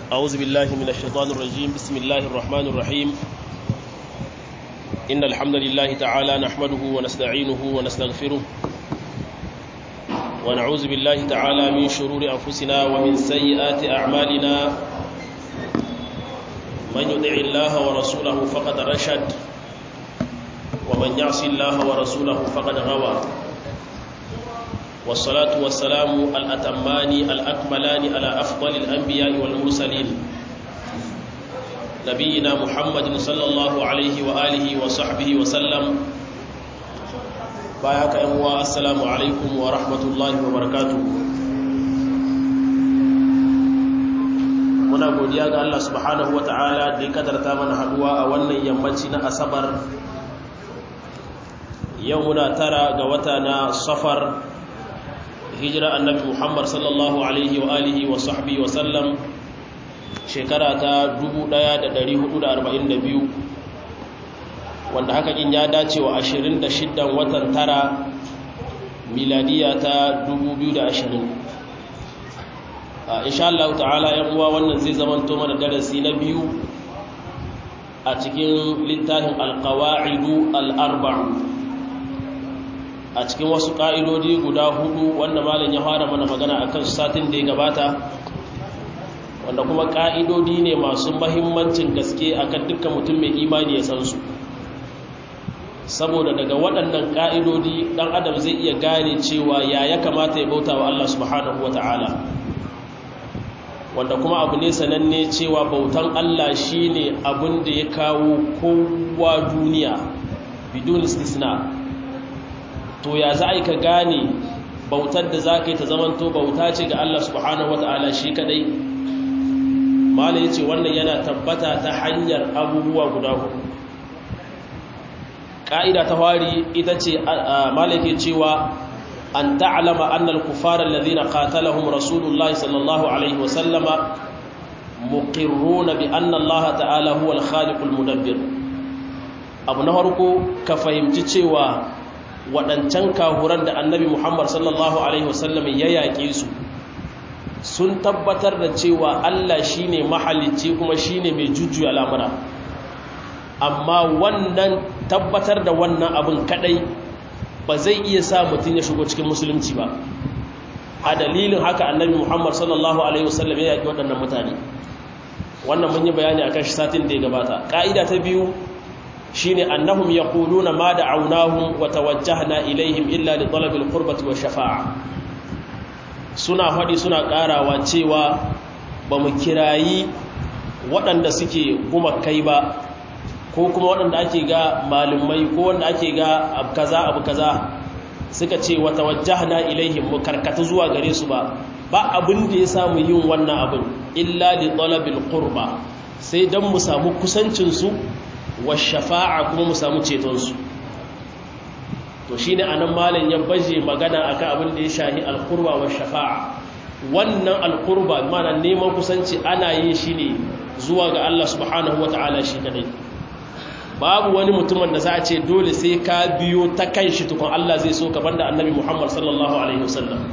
أعوذ بالله من الشيطان الرجيم بسم الله الرحمن الرحيم إن الحمد لله تعالى نحمده ونستعينه ونستغفره ونعوذ بالله تعالى من شرور أنفسنا ومن سيئات أعمالنا من يطع الله ورسوله فقد رشد ومن يعص الله ورسوله فقد غوى والصلاة والسلام الأتمان الأكملان على أفضل الأنبياء والمرسلين نبينا محمد صلى الله عليه وآله وصحبه وسلم بايعك أموا السلام عليكم ورحمة الله وبركاته muna godiya ga Allah subhanahu ta'ala da ya kadarta mana haduwa a wannan yammaci na asabar yau muna tara ga wata na safar hijira annabi muhammad sallallahu alaihi wa alihi wa sahbihi wa sallam shekara ta 1442 wanda haka in ya dace wa 26 watan tara miladiya ta 2020 insha Allah ta'ala yan uwa wannan zai zamanto mana darasi na biyu a cikin littafin alqawaidu al-arba'u a cikin wasu ƙa'idodi guda hudu wanda malin ya fara mana magana a kan satin da ya gabata wanda kuma ƙa'idodi ne masu mahimmancin gaske a kan dukkan mutum mai imani ya san su saboda daga waɗannan ƙa'idodi ɗan adam zai iya gane cewa ya ya kamata ya bauta wa Allah subhanahu wa ta'ala wanda kuma abu ne sananne cewa bautan Allah shi ne abin da ya kawo kowa duniya bidon istisna to ya za a yi ka gane bautar da za ka yi ta zamanto bauta ce ga Allah subhanahu wa ta'ala shi kadai mala ya ce wannan yana tabbata ta hanyar abubuwa guda hudu ƙa'ida ta wari ita ce mala ke cewa an ta'alama annal kufarar lazina qatalahum rasulullahi sallallahu alaihi wasallama muqirruna bi anna Allah ta'ala huwa al-khaliqul mudabbir abu na farko ka fahimci cewa waɗancan kahuran da annabi Muhammad sallallahu Alaihi wasallam ya yaƙe su sun tabbatar da cewa Allah shi ne mahalicci kuma shi ne mai jujjuya lamura amma wannan tabbatar da wannan abin kaɗai ba zai iya sa mutum ya shigo cikin musulunci ba a dalilin haka annabi Muhammad sallallahu Alaihi wasallam ya yaƙi waɗannan mutane wannan mun yi bayani a kan shi satin da ya gabata ƙa'ida ta biyu shine annahum yaquluna ma da'awnahum wa tawajjahna ilaihim illa li talabil qurbati wa shafa'a suna faɗi suna ƙarawa cewa ba mu kirayi waɗanda suke guma kai ba ko kuma waɗanda ake ga malumai ko wanda ake ga abu kaza abu kaza suka ce wa tawajjahna ilaihim mu karkata zuwa gare su ba ba abin da ya samu yin wannan abin illa li talabil qurba sai dan mu samu kusancin su wa shafa'a kuma mu samu cetonsu to shi ne a nan malin ya baje magana akan abin da ya shahi alkurba wa shafa'a wannan alkurba mana neman kusanci ana yin shi ne zuwa ga Allah subhanahu wa ta'ala shi kadai babu wani mutumin da za a ce dole sai ka biyo ta kan shi tukun Allah zai so ka banda annabi Muhammad sallallahu alaihi wasallam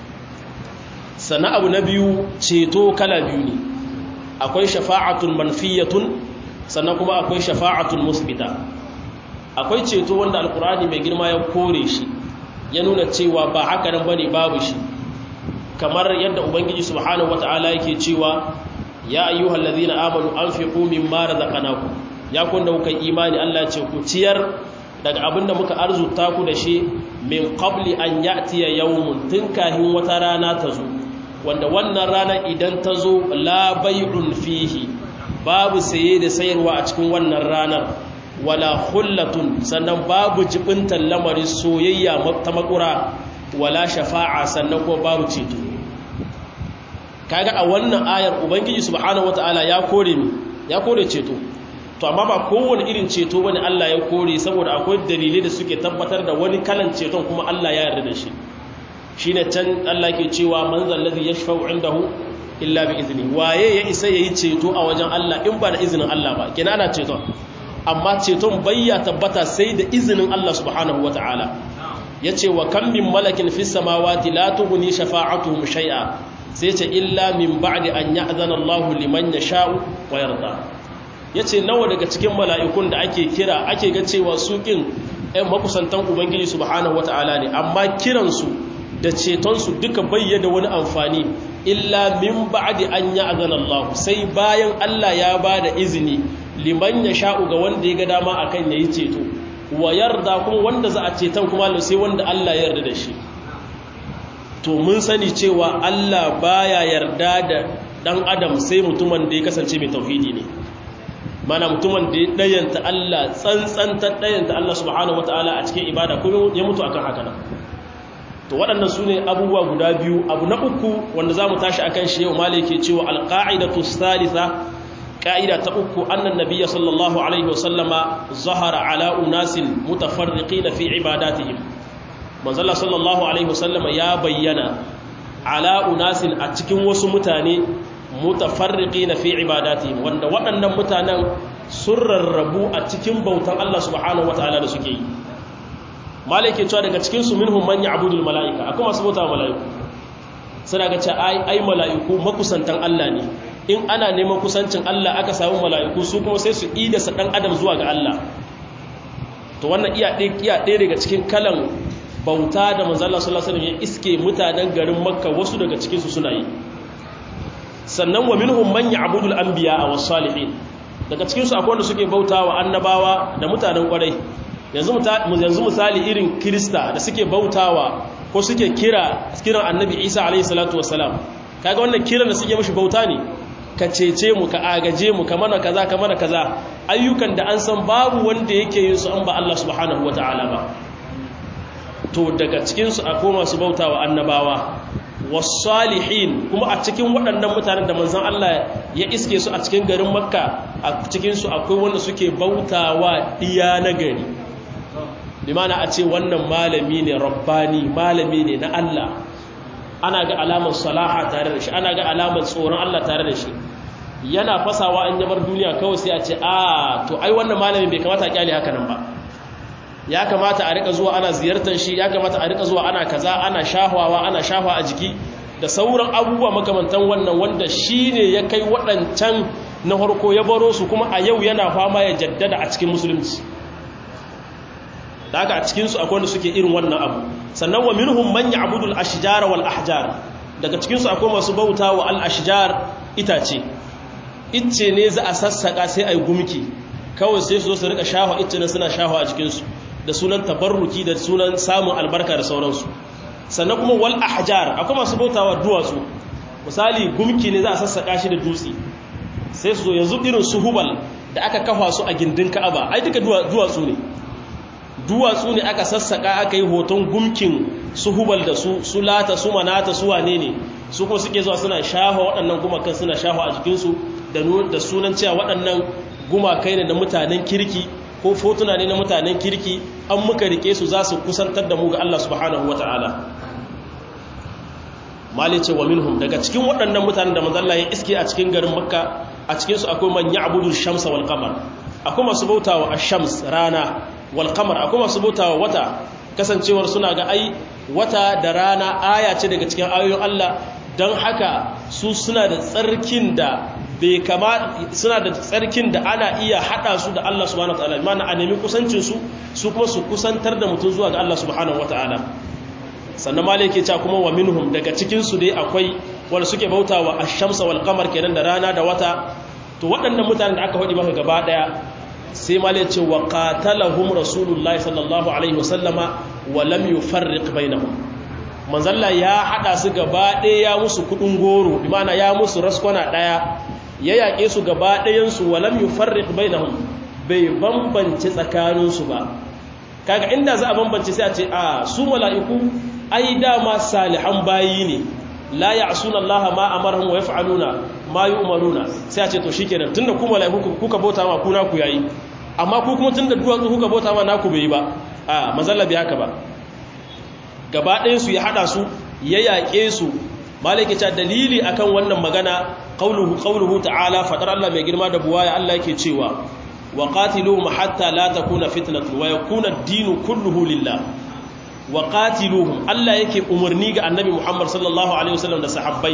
sana abu na biyu ceto kala biyu ne akwai shafa'atun manfiyatun sannan kuma akwai shafa'atul musbita akwai ceto wanda alkurani mai girma ya kore shi ya nuna cewa ba haka nan bane babu shi kamar yadda ubangiji subhanahu wataala yake cewa ya ayyuhal ladhina amanu anfiqu mimma razaqnakum ya kun da kuka imani Allah ce ku ciyar daga abinda muka arzuta ku da shi min qabli an ya'tiya yawmun tun kahin wata rana ta zo wanda wannan rana idan ta zo la bai'un fihi babu saye da sayarwa a cikin wannan ranar wala hullatun sannan babu jibintan lamarin soyayya ta makura wala shafa'a sannan ko babu ceto kaga a wannan ayar ubangiji subhanahu wataala ya kore mi ya kore ceto to amma ba kowane irin ceto bane Allah ya kore saboda akwai dalilai da suke tabbatar da wani kalan ceton kuma Allah ya yarda da shi shine can Allah ke cewa man zallazi yashfa'u indahu illa bi izini waye ya isa yayi ceto a wajen Allah in ba da izinin Allah ba kina ana ceton amma ceton bayya tabbata sai da izinin Allah subhanahu wataala yace wa kam min malakin fis samawati la tughni shafa'atuhum shay'a sai ce illa min ba'di an ya'zana Allah liman yasha'u wa yarda yace nawa daga cikin mala'ikun da ake kira ake ga cewa su kin ɗan makusantan ubangiji subhanahu wata'ala ne amma kiransu da cetonsu duka bayyana wani amfani illa min ba'di an ya'zana Allah sai bayan Allah ya bada izini liman yasha'u ga wanda ya ga dama akan yayi ceto wa yarda kuma wanda za a ceton kuma sai wanda Allah ya yarda da shi to mun sani cewa Allah baya yarda da dan adam sai mutumin da ya kasance mai tauhidi ne mana mutumin da ya dayanta Allah tsantsanta dayanta Allah subhanahu wataala a cikin ibada kuma ya mutu akan haka nan to waɗannan su ne abubuwa guda biyu abu na uku wanda za mu tashi akan shi yau malike cewa alqa'idatu thalitha ka'ida ta uku annan nabiyya sallallahu alaihi wasallama zahara ala unasin mutafarriqina fi ibadatihim manzala sallallahu alaihi wasallama ya bayyana ala unasin a cikin wasu mutane mutafarriqina fi ibadatihim wanda waɗannan mutanen sun rarrabu a cikin bautan Allah subhanahu wataala da suke yi malike cewa daga cikin su minhum man ya'budul malaika akwai masu bauta malaiku suna ga cewa ai ai malaiku makusantan Allah ne in ana neman kusancin Allah aka samu mala'iku su kuma sai su idasa ɗan adam zuwa ga Allah to wannan iya ɗaya daga cikin kalan bauta da manzala sallallahu alaihi ya iske mutanen garin makka wasu daga cikinsu suna yi sannan wa minhum man ya'budu al-anbiya wa salihin daga cikinsu akwai wanda suke bauta wa annabawa da mutanen kwarai yanzu yanzu misali irin krista da suke bautawa ko suke kira kiran annabi isa alaihi salatu wassalam kaga wannan kiran da suke mashi bauta ne ka cece mu ka agaje mu ka mana kaza ka mana kaza ayyukan da an san babu wanda yake yin su an ba Allah subhanahu wataala ba to daga cikin su akwai masu bautawa annabawa was-salihin kuma a cikin waɗannan mutanen da manzon Allah ya iske su a cikin garin Makka a cikin su akwai wanda suke bautawa diya na gari bi mana a ce wannan malami ne rabbani malami ne na Allah ana ga alamar salaha tare da shi ana ga alamar tsoron Allah tare da shi yana fasawa an yabar duniya kawai sai a ce a to ai wannan malamin bai kamata a kyale haka nan ba ya kamata a rika zuwa ana ziyartar shi ya kamata a rika zuwa ana kaza ana shahwawa ana shahwa a jiki da sauran abubuwa makamantan wannan wanda shi ne ya kai waɗancan na farko ya baro su kuma a yau yana fama ya jaddada a cikin musulunci da haka a cikinsu akwai wanda suke irin wannan abu sannan wa minhum man ya'budu al-ashjar wal ahjar daga cikinsu akwai masu bauta wa al-ashjar itace icce ne za a sassaka sai ai gumki kawai sai su zo su rika shafa icce ne suna shafa a jikinsu da sunan tabarruki da sunan samun albarka da sauransu sannan kuma wal ahjar akwai masu bautawa duwatsu misali gumki ne za a sassaka shi da dutse sai su zo yanzu irin su hubal da aka kafa su a gindin ka'aba ai duka duwatsu ne duwatsu ne aka sassaka aka yi hoton gumkin su hubal da su su lata su manata su wane ne su kuma suke zuwa suna shafa waɗannan gumakan suna shafa a jikinsu da sunan cewa waɗannan gumakai ne na mutanen kirki ko fotuna ne na mutanen kirki an muka rike su za su kusantar da mu ga Allah subhanahu wa ta'ala malice wa minhum daga cikin waɗannan mutanen da manzalla ya iske a cikin garin makka a cikinsu akwai man ya'budu shamsa wal qamar akwai masu bautawa ash-shams rana wal qamar akwai masu bautawa wata kasancewar suna ga ai wata da rana aya ce daga cikin ayoyin Allah don haka su suna da tsarkin da bai kama suna da tsarkin da ana iya hada su da Allah subhanahu wataala mana a nemi kusancin su su kuma su kusantar da mutum zuwa ga Allah subhanahu wataala sannan malai yake cewa kuma wa minhum daga cikin su dai akwai wanda suke bautawa ash-shamsa wal qamar kenan da rana da wata to waɗannan mutanen da aka faɗi maka gaba daya sai malai ce wa qatalahum rasulullahi sallallahu alaihi wasallama wa lam yufarriq bainahum manzalla ya hada su gaba ɗaya ya musu kudin goro bi mana ya musu raskwana ɗaya ya yaƙe su gaba ɗayansu wa lam yufarriq bainahum bai bambance tsakaninsu ba kaga inda za a bambance sai a ce a su mala'iku ai dama salihan bayi ne la ya'suna Allah ma amarahum wa yaf'aluna ma yu'maruna sai a ce to shikenan tunda ku mala'iku kuka bauta ma ku na ku yayi amma ku kuma tunda duwatsu kuka bauta ma naku bai ba a manzalla bai haka ba gaba ɗayan su ya hada su ya yaƙe su malaki ta dalili akan wannan magana qauluhu qauluhu ta'ala fadar Allah mai girma da buwaya Allah yake cewa wa qatiluhum hatta la takuna fitnatun wa yakuna ad-dinu kulluhu lillah wa qatiluhum Allah yake umarni ga annabi Muhammad sallallahu alaihi wasallam da sahabbai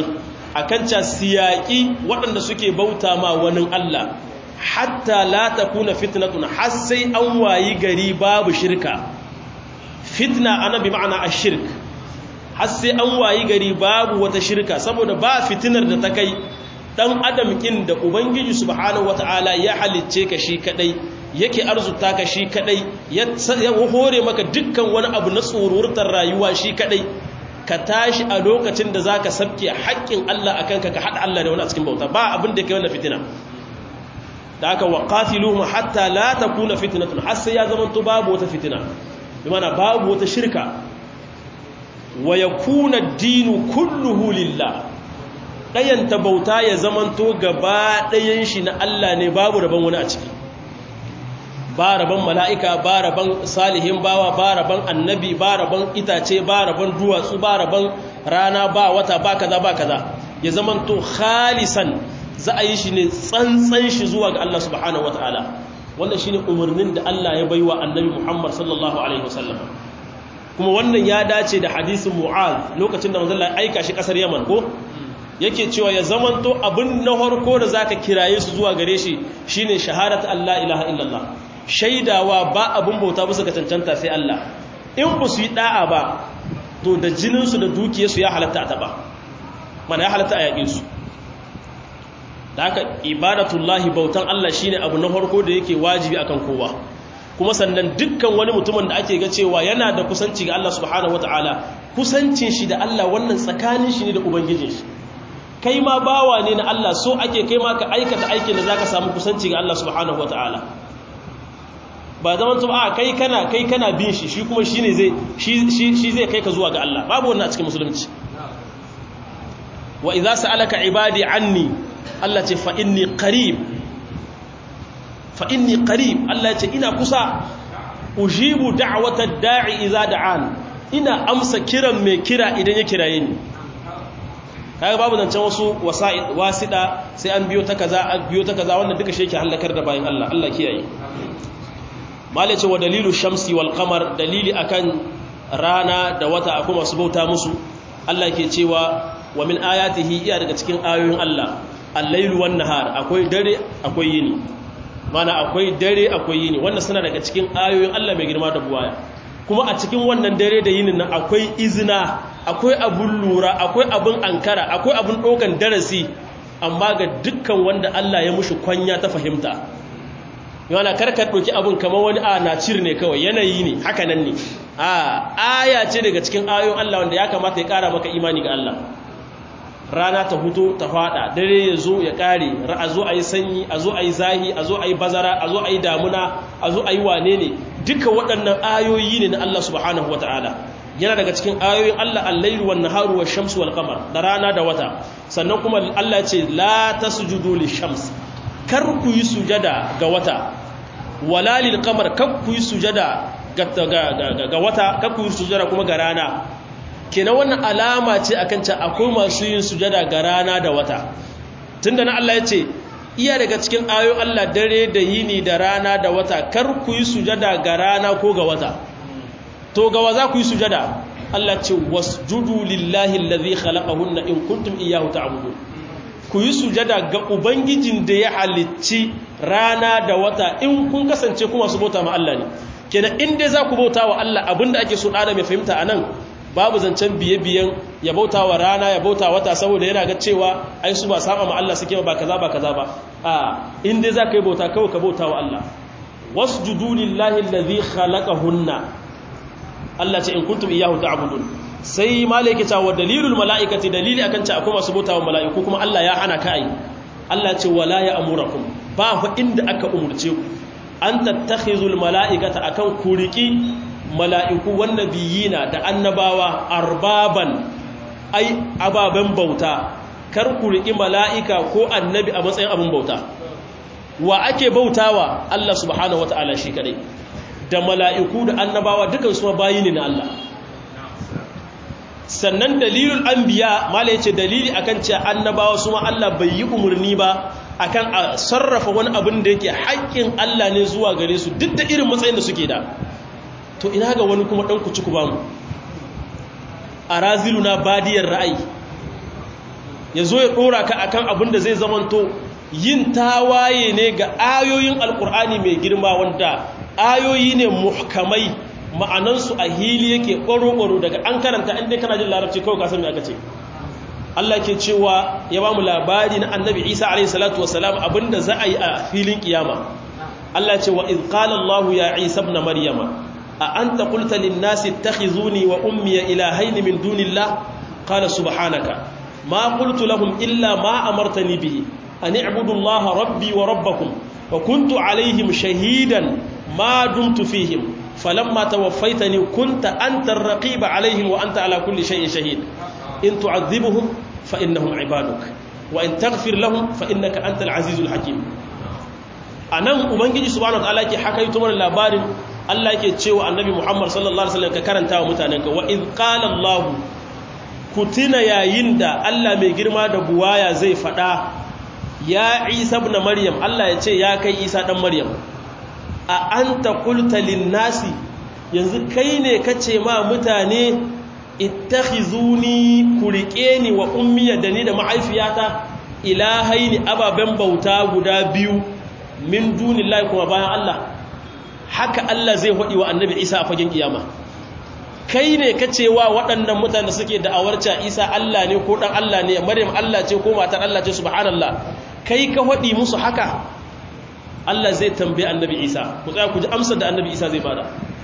akan ca siyaki waɗanda suke bauta ma wani Allah hatta la takuna fitnatun har sai an wayi gari babu shirka fitna ana bi ma'ana ashirk har sai an wayi gari babu wata shirka saboda ba fitinar da ta kai dan adam kin da ubangiji subhanahu wataala ya halicce ka shi kadai yake arzuta ka shi kadai ya hore maka dukkan wani abu na tsururtar rayuwa shi kadai ka tashi a lokacin da zaka sabke haƙƙin Allah akan ka ka hada Allah da wani a cikin bauta ba abin da yake wannan fitina da aka waqatiluhum hatta la takuna fitnatun har sai ya zama to babu wata fitina bi mana babu wata shirka wa yakuna ad-dinu kulluhu lillah dayan ta bauta ya zama to gaba dayan shi na Allah ne babu rabon wani a ciki ba rabon mala'ika ba rabon salihin bawa ba rabon annabi ba rabon itace ba rabon duwatsu ba rabon rana ba wata ba kaza ba kaza ya zama to khalisan za a yi shi ne tsantsan shi zuwa ga Allah subhanahu wa ta'ala wannan shi ne umarnin da Allah ya baiwa annabi Muhammad sallallahu Alaihi wasallam kuma wannan ya dace da hadisin mu'az lokacin da manzala aika shi kasar yaman ko yake cewa ya zamanto abin na harko da za ka kiraye su zuwa gare shi shi ne shaharat Allah ilaha illallah shaidawa ba abin bauta bisa ga cancanta sai Allah in ba su yi da'a ba to da jininsu da dukiyarsu ya halatta a taɓa mana ya halatta a yaƙe su da haka ibadatullahi bautan Allah shine abu na farko da yake wajibi akan kowa kuma sannan dukkan wani mutumin da ake ga cewa yana da kusanci ga Allah subhanahu wataala kusancin shi da Allah wannan tsakanin shi ne da ubangijin shi kai ma bawa ne na Allah so ake kai ma ka aikata aikin da zaka samu kusanci ga Allah subhanahu wataala ba zaman to a kai kana kai kana bin shi shi kuma shine zai shi shi zai kai ka zuwa ga Allah babu wannan a cikin musulunci wa idza sa'alaka ibadi anni Allah ce fa inni qarib fa inni qarib Allah ce ina kusa ujibu da'wata da'i idza da'an ina amsa kiran mai kira idan ya kiraye ni kaga babu zancen wasu wasa'id wasida sai an biyo ta kaza an biyo ta kaza wannan duka shi yake halakar da bayan Allah Allah kiyaye mala ce wa dalilu shamsi wal qamar dalili akan rana da wata akwai masu bauta musu Allah ke cewa wa min ayatihi iya daga cikin ayoyin Allah al-lailu wan nahar akwai dare akwai yini mana akwai dare akwai yini wannan suna daga cikin ayoyin Allah mai girma da buwaya kuma a cikin wannan dare da yinin nan akwai izina akwai abun lura akwai abun ankara akwai abun dokan darasi amma ga dukkan wanda Allah ya mushi kwanya ta fahimta yana karka doki abun kamar wani a na cir ne kawai yanayi ne haka nan ne a aya ce daga cikin ayoyin Allah wanda ya kamata ya kara maka imani ga Allah rana ta huto ta fada dare ya zo ya kare a zo a yi sanyi a zo a yi zahi a zo a yi bazara a zo a yi damuna a zo a yi wane ne duka waɗannan ayoyi ne na Allah subhanahu wata'ala yana daga cikin ayoyin Allah al-lailu wan naharu wash shamsu wal qamar da rana da wata sannan kuma Allah ce la tasjudu lish-shams kar ku yi sujada ga wata wala lil qamar kar ku yi sujada ga wata kar ku yi sujada kuma ga rana kenan wannan alama ce akan ce akwai masu yin sujada ga rana da wata tunda na Allah ya ce iya daga cikin ayoyin Allah dare da yini da rana da wata kar ku yi sujada ga rana ko ga wata to ga wa za ku yi sujada Allah ce wasjudu lillahi allazi khalaqahunna in kuntum iyyahu ta'budun ku yi sujada ga ubangijin da ya halicci rana da wata in kun kasance kuma su bauta ma Allah ne kenan in dai za ku bauta wa Allah abinda ake so da mai fahimta anan babu zancen biye-biyen ya bauta wa rana ya bauta wata saboda yana ga cewa ai su ba saba ma Allah suke ba kaza ba kaza ba a in dai za ka yi bauta kawai ka bauta wa Allah wasjudu lillahi allazi khalaqahunna Allah ce in kuntum iyyahu ta'budun sai malaika ta wa dalilul malaikati dalili akan ce akwai masu bauta wa mala'iku kuma Allah ya hana ka ai Allah ce wala ya amurakum ba fa inda aka umurce ku an tattakhizul mala'ikata akan kuriki mala'iku wannabiyina da annabawa arbaban ai ababen bauta kar ku riƙi mala'ika ko annabi a matsayin abin bauta wa ake bautawa Allah subhanahu wata'ala shi kadai da mala'iku da annabawa dukan su bayi ne na Allah sannan dalilul anbiya mala yace dalili akan cewa annabawa su ma Allah bai yi umarni ba akan a sarrafa wani abin da yake haƙƙin Allah ne zuwa gare su duk da irin matsayin da suke da to ina ga wani kuma ɗan kuci ku bamu a raziluna badiyar ra'ayi ya zo ya ɗora ka akan abin da zai zamanto yin tawaye ne ga ayoyin alkur'ani mai girma wanda ayoyi ne muhkamai ma'anansu a hili yake ƙwaro-ƙwaro daga an karanta inda kana jin larabci kawai kasan mai aka ce Allah ke cewa ya ba mu labari na annabi isa alaihi salatu wasalam abinda za a yi a filin kiyama Allah ce wa iz qala Allah ya isa ibn maryama a anta qulta lin nasi ittakhizuni wa ummi ilahayn min dunillah qala subhanaka ma qultu lahum illa ma amartani bihi an i'budu Allah rabbi wa rabbakum wa kuntu alaihim shahidan ma dumtu fihim falamma tawaffaytani kunta anta ar-raqib alaihim wa anta ala kulli shay'in shahid in tu'adhibuhum fa innahum ibaduk wa in taghfir lahum fa innaka antal azizul hakim anan ubangiji subhanahu wataala yake hakaito mana labarin Allah yake cewa annabi Muhammad sallallahu alaihi wasallam ka karanta wa mutanenka wa id qala Allah kutina yayin da Allah mai girma da buwaya zai fada ya Isa ibn Maryam Allah ya ce ya kai Isa dan Maryam a anta qulta lin nasi yanzu kai ne kace ma mutane ittakhizuni kurike ni wa ummiya da ni da mahaifiyata ilahaini ababen bauta guda biyu min dunillahi kuma bayan Allah haka Allah zai hodi wa annabi Isa a fagen kiyama kai ne ka cewa waɗannan mutane suke da'awarca Isa Allah ne ko dan Allah ne Maryam Allah ce ko matar Allah ce subhanallah kai ka hodi musu haka Allah zai tambaye annabi Isa ku tsaya ku ji amsar da annabi Isa zai bada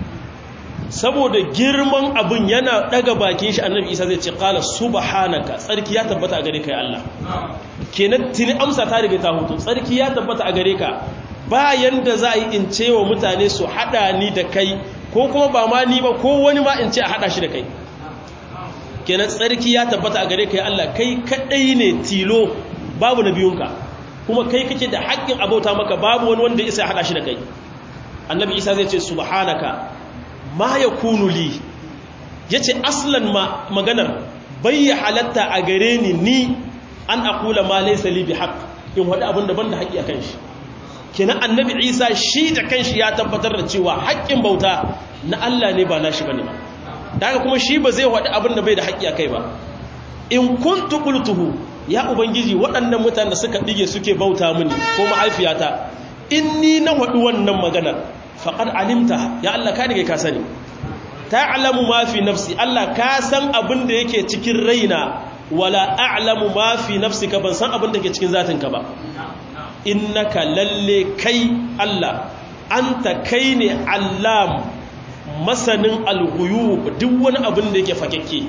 saboda girman abin yana daga bakin shi annabi isa zai ce kala subhanaka tsarki ya tabbata a gare ka ya Allah kenan tuni amsa ta riga ta hutu tsarki ya tabbata a gare ka bayan da za a yi in ce wa mutane su hada ni da kai ko kuma ba ma ni ba ko wani ma in ce a hada shi da kai kenan tsarki ya tabbata a gare ka ya Allah kai kadai ne tilo babu na biyunka kuma kai kake da haƙƙin abauta maka babu wani wanda isa ya hada shi da kai annabi isa zai ce subhanaka ma ya kunu li ya ce aslan maganar bai ya halatta a gare ni ni an akula ma laisa li bi haq in wadi abin da ban da haƙi a kan shi kenan annabi isa shi da kanshi ya tabbatar da cewa haƙƙin bauta na Allah ne ba nashi bane ba daga kuma shi ba zai wadi abin da bai da haƙi a kai ba in kuntu qultuhu ya ubangiji waɗannan mutanen da suka dige suke bauta mini ko mahaifiyata in ni na wadi wannan maganar faƙar alimta ya Allah ka daga ka sani ta'lamu ma fi nafsi Allah ka san abin da yake cikin raina wala a'lamu ma fi nafsika ban san abin da yake cikin zatinka ba innaka lalle kai Allah anta kai ne allam masanin alghuyub duk wani abin da yake fakekke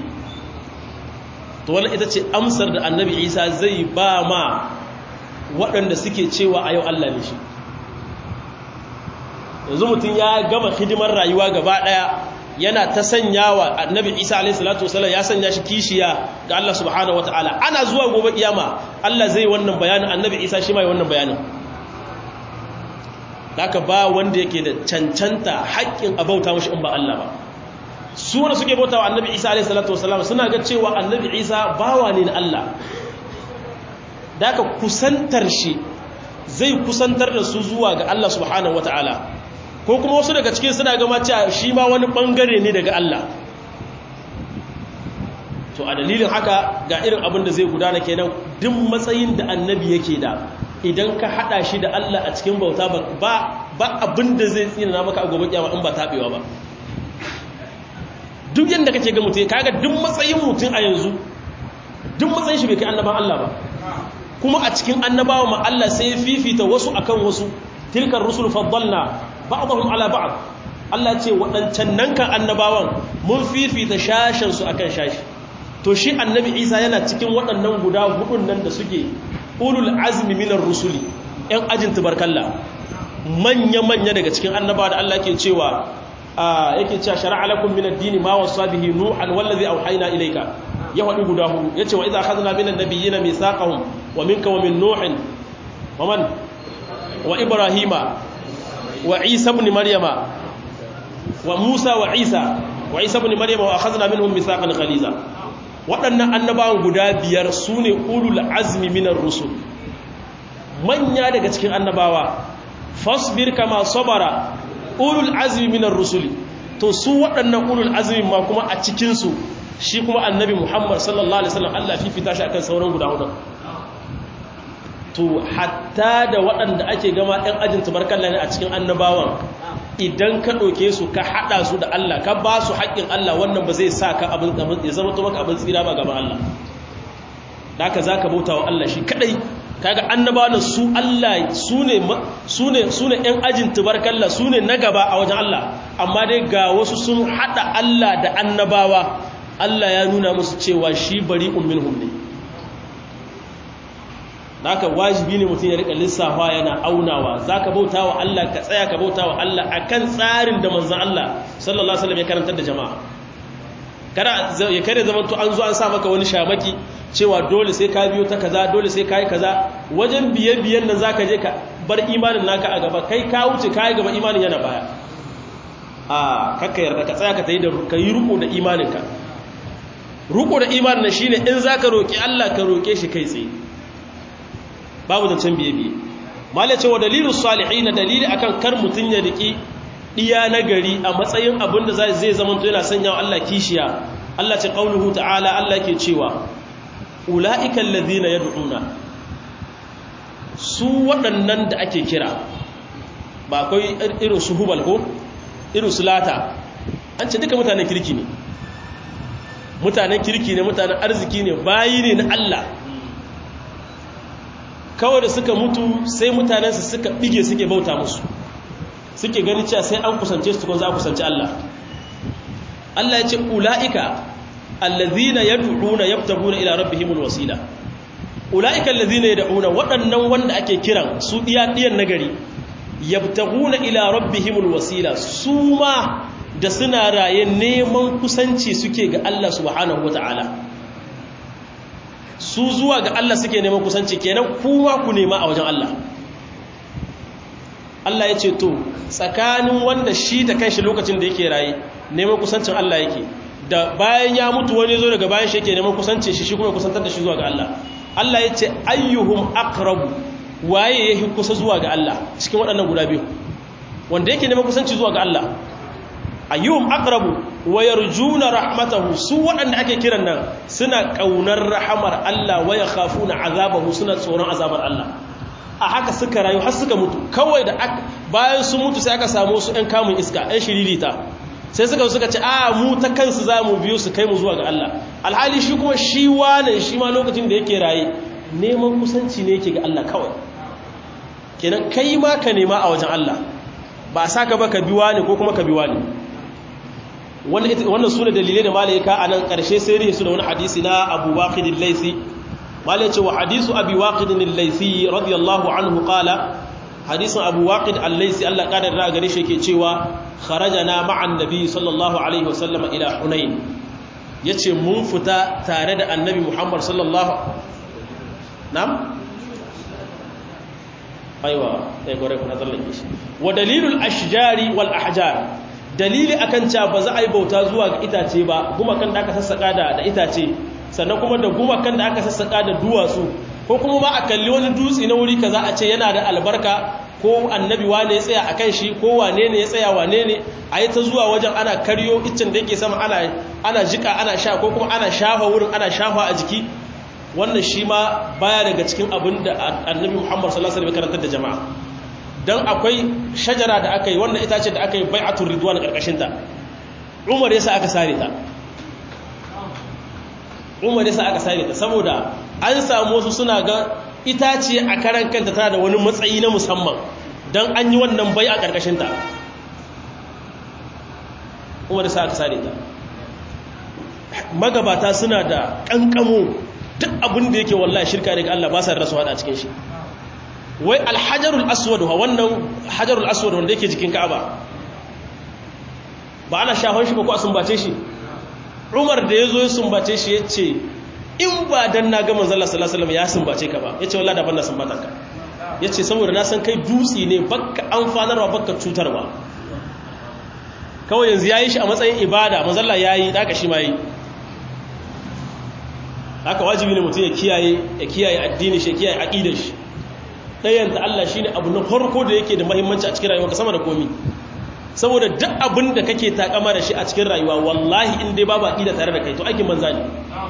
to wannan ita ce amsar da annabi Isa zai ba ma waɗanda suke cewa a yau Allah ne shi yanzu mutum ya gama hidimar rayuwa gaba daya yana ta sanyawa annabi isa alaihi salatu wasallam ya sanya shi kishiya ga Allah subhanahu wataala ana zuwa gobe kiyama Allah zai wannan bayanin annabi isa shi mai wannan bayanin haka ba wanda yake da cancanta haƙƙin abauta mashi in ba Allah ba su wanda suke bautawa annabi isa alaihi salatu wasallam suna ga cewa annabi isa bawa ne na Allah da haka kusantar shi zai kusantar da su zuwa ga Allah subhanahu wataala ko kuma wasu daga cikin suna gama cewa shi ma wani bangare ne daga Allah to a dalilin haka ga irin abin da zai gudana kenan duk matsayin da annabi yake da idan ka hada shi da Allah a cikin bauta ba ba abin da zai tsina maka a gobe kiyama in ba tabewa ba duk yanda kake ga mutum kaga duk matsayin mutum a yanzu duk matsayin shi bai kai annaban Allah ba kuma a cikin annabawa ma Allah sai fifita wasu akan wasu tilkar rusul faddalna ba'dahum ala ba'd Allah ce waɗancan nan kan annabawan mun fifita shashin su akan shashi to shi annabi Isa yana cikin waɗannan guda hudun nan da suke ulul azmi minar rusuli ɗan ajin tubarkalla manya manya daga cikin annabawa da Allah ke cewa yake cewa shar'a lakum min ad-din ma wasa bihi nuhan wallazi awhayna ilayka ya wadi guda hudu yace wa idza akhadna min an-nabiyyina mithaqahum wa minka wa min nuhin wa man wa ibrahima wa isa ibn maryama wa musa wa isa wa isa ibn maryama wa akhadna minhum mithaqan ghaliza waɗannan annabawan guda biyar sune ulul azmi minar rusul manya daga cikin annabawa fasbir kama sabara ulul azmi minar rusuli to su waɗannan ulul azmi ma kuma a cikin su shi kuma annabi Muhammad sallallahu alaihi wasallam Allah fifita shi akan sauran guda hudu to hatta da waɗanda ake gama ɗan ajin tubarkalla ne a cikin annabawan idan ka ɗauke su ka haɗa su da Allah ka ba su haƙƙin Allah wannan ba zai sa ka abin ya zama to maka abin tsira ba gaban Allah da ka za ka bauta wa Allah shi kaɗai kaga annabawan su Allah su ne su ne su ne ɗan ajin tubarkalla su ne na gaba a wajen Allah amma dai ga wasu sun haɗa Allah da annabawa Allah ya nuna musu cewa shi bari minhum ne haka wajibi ne mutum ya rika lissafa yana aunawa zaka bauta wa Allah ka tsaya ka bauta wa Allah akan tsarin da manzon Allah sallallahu alaihi wasallam ya karantar da jama'a kada ya kare zaman to an zo an sa maka wani shamaki cewa dole sai ka biyo ta kaza dole sai kai kaza wajen biye biyen nan zaka je ka bar imanin naka a gaba kai ka wuce kai gaba imanin yana baya a kakka yarda ka tsaya ka tayi da ka yi ruko da imaninka ruko da imanin shine in zaka roki Allah ka roke shi kai tsaye babu zancen biye-biye malai cewa dalilu salihi na dalili akan kar mutum ya riki diya na gari a matsayin abin da zai zama to yana sanya wa Allah kishiya Allah ce qauluhu ta'ala Allah ke cewa ulaika allazina yad'una su waɗannan da ake kira ba akwai irin su hubal ko irin su lata an ce duka mutanen kirki ne mutanen kirki ne mutanen arziki ne bayi ne na Allah kawai da suka mutu sai mutanensu suka bige suke bauta musu suke gani cewa sai an kusance su kun za a kusanci Allah Allah ya ce ula'ika allazina yad'una yabtaguna ila rabbihimul wasila ula'ika allazina yad'una waɗannan wanda ake kiran su diya diyan nagari yabtaguna ila rabbihimul wasila su ma da suna raye neman kusanci suke ga Allah subhanahu wataala su zuwa ga Allah suke neman kusanci kenan kuma ku nema a wajen Allah Allah ya ce to tsakanin wanda shi da kanshi lokacin da yake raye neman kusancin Allah yake da bayan ya mutu wani zo daga bayan shi yake neman kusanci shi shi kuma kusantar da shi zuwa ga Allah Allah ya ce ayyuhum aqrabu waye yake kusa zuwa ga Allah cikin waɗannan guda biyu wanda yake neman kusanci zuwa ga Allah ayyuhum aqrabu wa yarjuna rahmatahu su waɗanda ake kiran nan suna kaunar rahamar Allah wa yakhafuna azabahu suna tsoron azabar Allah a haka suka rayu har suka mutu kawai da bayan sun mutu sai aka samu su ɗan kamun iska ɗan shiririta sai suka suka ce a mu ta kansu za mu biyo su kai mu zuwa ga Allah alhali shi kuma shi wane shi ma lokacin da yake raye neman kusanci ne yake ga Allah kawai kenan kai ma ka nema a wajen Allah ba a saka ba ka biwa ne ko kuma ka biwa ne wannan su ne dalilai da malaika a nan ƙarshe sai rihe su da wani hadisi na abu waƙidin laisi malai ce wa hadisu abu waƙidin laisi radiyallahu anhu ƙala hadisun abu waƙid al-laisi allah ƙadar da gare shi ke cewa kharaja na ma'an nabi sallallahu alaihi wasallam ila hunain ya ce mun fita tare da annabi muhammad sallallahu nam? aiwa ya gore kuna tsallake shi wa dalilul ashjari wal ahjar dalili akan cewa ba za a yi bauta zuwa ga itace ba gumakan da aka sassaka da da itace sannan kuma da gumakan da aka sassaka da duwatsu ko kuma ma a kalli wani dutse na wuri kaza a ce yana da albarka ko annabi wane ya tsaya akan shi ko wane ne ya tsaya wane ne a yi ta zuwa wajen ana karyo iccen da yake sama ana ana jika ana sha ko kuma ana shafa wurin ana shafa a jiki wannan shi ma baya daga cikin abin da annabi Muhammad sallallahu alaihi wasallam karantar da jama'a dan akwai shajara da aka yi wannan itace da aka yi bai'atul ridwan karkashin ta Umar yasa aka sare ta Umar yasa aka sare ta saboda an samu wasu suna ga itace a karan kanta tana da wani matsayi na musamman dan an yi wannan bai'a karkashin ta Umar yasa aka sare ta magabata suna da kankamo duk abin da yake wallahi shirka daga Allah ba sa rasu hada cikin shi wai alhajarul aswad wa wannan hajarul aswad wanda yake jikin Ka'aba ba ana shafan shi ba ko a sumbace shi Umar da yazo ya sumbace shi yace in ba dan na ga manzon Allah sallallahu alaihi wasallam ya sumbace ka ba yace wallahi da ban na sumbatan ka yace saboda na san kai dutsi ne bakka amfanarwa bakka cutarwa kawai yanzu yayi shi a matsayin ibada manzon Allah yayi daga shi ma yi haka wajibi ne mutum ya kiyaye ya kiyaye addini shi ya kiyaye aqidar shi dayan ta Allah shine abu na farko da yake da muhimmanci a cikin rayuwarka sama da komi saboda duk abin da kake takama da shi a cikin rayuwa wallahi in dai babu aqida tare da kai to aikin banza ne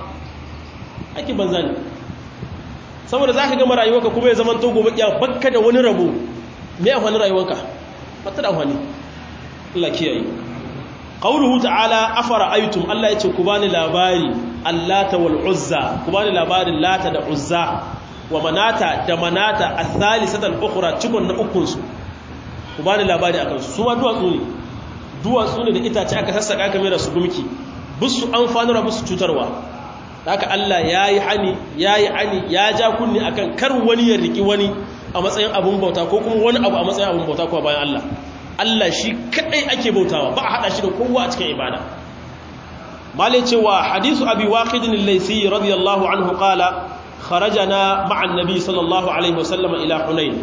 aikin banza ne saboda zaka gama rayuwarka kuma ya zaman to gobe kiya bakka da wani rabo me a wani rayuwarka bata da wani Allah kiyaye qauluhu ta'ala afara aytum Allah yace ku bani labari allata wal uzza ku bani labarin lata da uzza wa manata da manata athalisata al-ukhra cikon na ukun su ku bani labari akan su ma duwatsu ne duwatsu ne da itace aka sassaka kamar da su gumki busu amfanarwa busu cutarwa haka Allah yayi hani yayi ani ya ja kunni akan kar wani ya riki wani a matsayin abun bauta ko kuma wani abu a matsayin abun bauta ko bayan Allah Allah shi kadai ake bautawa ba a hada shi da kowa a cikin ibada malai cewa hadisu abi waqidin al-laysi radiyallahu anhu qala kharajana ma'a annabi sallallahu alaihi wasallam ila hunain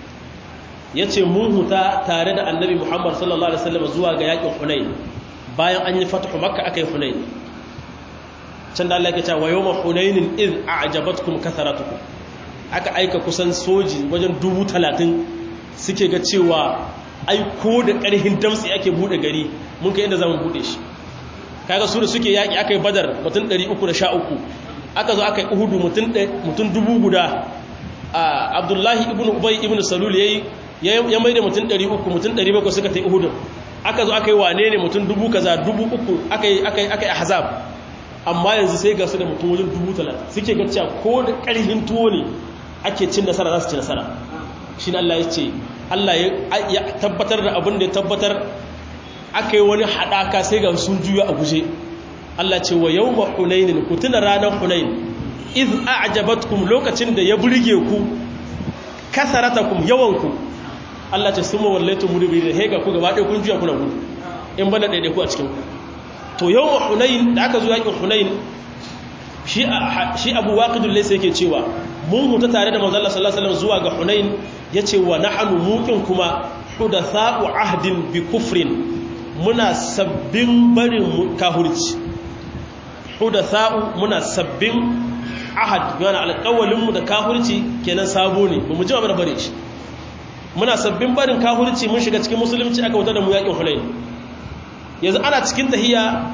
yace mun huta tare da annabi muhammad sallallahu alaihi wasallam zuwa ga yakin hunain bayan an yi fatahu makka akai hunain can da Allah ya ce wa yawma hunainin id a'jabatkum katharatukum aka aika kusan soji wajen dubu talatin suke ga cewa ai ko da ƙarhin damtsi ake bude gari mun kai inda zamu bude shi kaga su da suke yaki aka yi badar mutum 313 aka zo aka yi uhudu mutum dubu guda abdullahi ibn ubay ibn salul yayi ya mai da mutum 300 mutum 700 suka ta yi uhudun aka zo aka yi wane ne mutum dubu kaza dubu uku aka yi ahzab amma yanzu sai ga su da mutum wajen dubu talatin suke ga cewa ko da ƙarfin tuwo ne ake cin nasara za su ci nasara shi Allah ya ce Allah ya tabbatar da abin da ya tabbatar aka yi wani haɗaka sai ga sun juya a guje Allah ce wa yau ma hunainin ku tuna ranar hunain iz a'jabatkum lokacin da ya burge ku kasaratakum yawanku Allah ce sun mawallaitu mudubiri da hega ku gaba ɗaya kun juya kuna gudu in bana ɗaiɗai ku a cikin ku to yau ma hunain da aka zo yakin hunain shi abu waƙidun laisa yake cewa mun huta tare da manzala sallallahu alaihi zuwa ga hunain ya ce wa nahanu mukin kuma hudatha'u ahdin bi kufrin muna sabbin barin kahurci hudatha'u muna sabbin ahad yana alƙawalinmu da kahurci kenan sabo ne ba mu ji ba bare shi muna sabbin barin kahurci mun shiga cikin musulunci aka wuta da mu yakin hunain yanzu ana cikin tahiya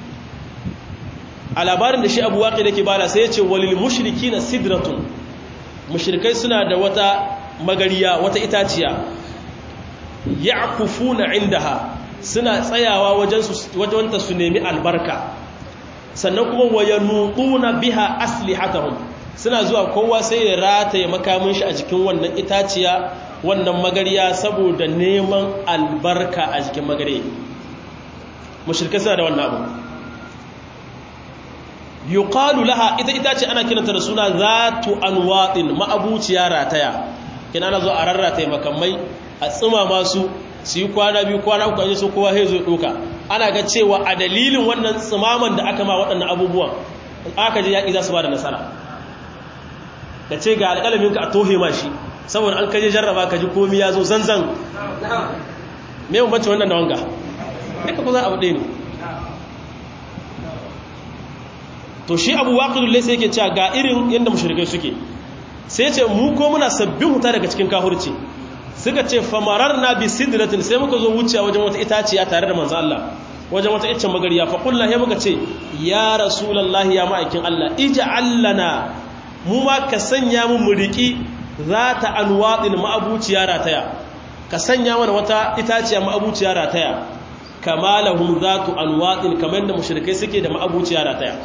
a labarin da shi abu waƙi da ke bada sai ya ce walil mushriki na sidratun mushrikai suna da wata magariya wata itaciya ya kufu na indaha suna tsayawa wajenta su nemi albarka sannan kuma waya nuɗuna biha aslihatahum suna zuwa kowa sai ya rataye makamin shi a jikin wannan itaciya wannan magariya saboda neman albarka a jikin magariya mushrikai suna da wannan abu yuqalu laha ita ita ce ana kiranta da suna zatu anwatin ma'abuciya rataya kina ana zo a rarrata makamai a tsima masu su yi kwana biyu kwana uku an su kowa sai zo doka ana ga cewa a dalilin wannan tsimaman da aka ma waɗannan abubuwan aka je yaƙi za su ba da nasara ka ce ga alƙalamin ka a tohe ma shi saboda an kaje jarraba ka ji komi ya zo zanzan me bambanci wannan da wanga duka kusan abu ɗaya ne to shi abu waƙidun laisa yake cewa ga irin yadda mashirikai suke sai ce mu ko muna sabbin huta daga cikin kahurci suka ce famarar na bi sidratin sai muka zo wuce wajen wata itaciya tare da manzo Allah wajen wata iccen magariya fa kullu ya muka ce ya rasulullahi ya ma'aikin Allah ij'al lana mu ma ka sanya mu muriki zata anwadin ma'abuciya rataya ka sanya mana wata itaciya ma'abuciya rataya kama lahum zatu anwadin kamar da mushrikai suke da ma'abuciya rataya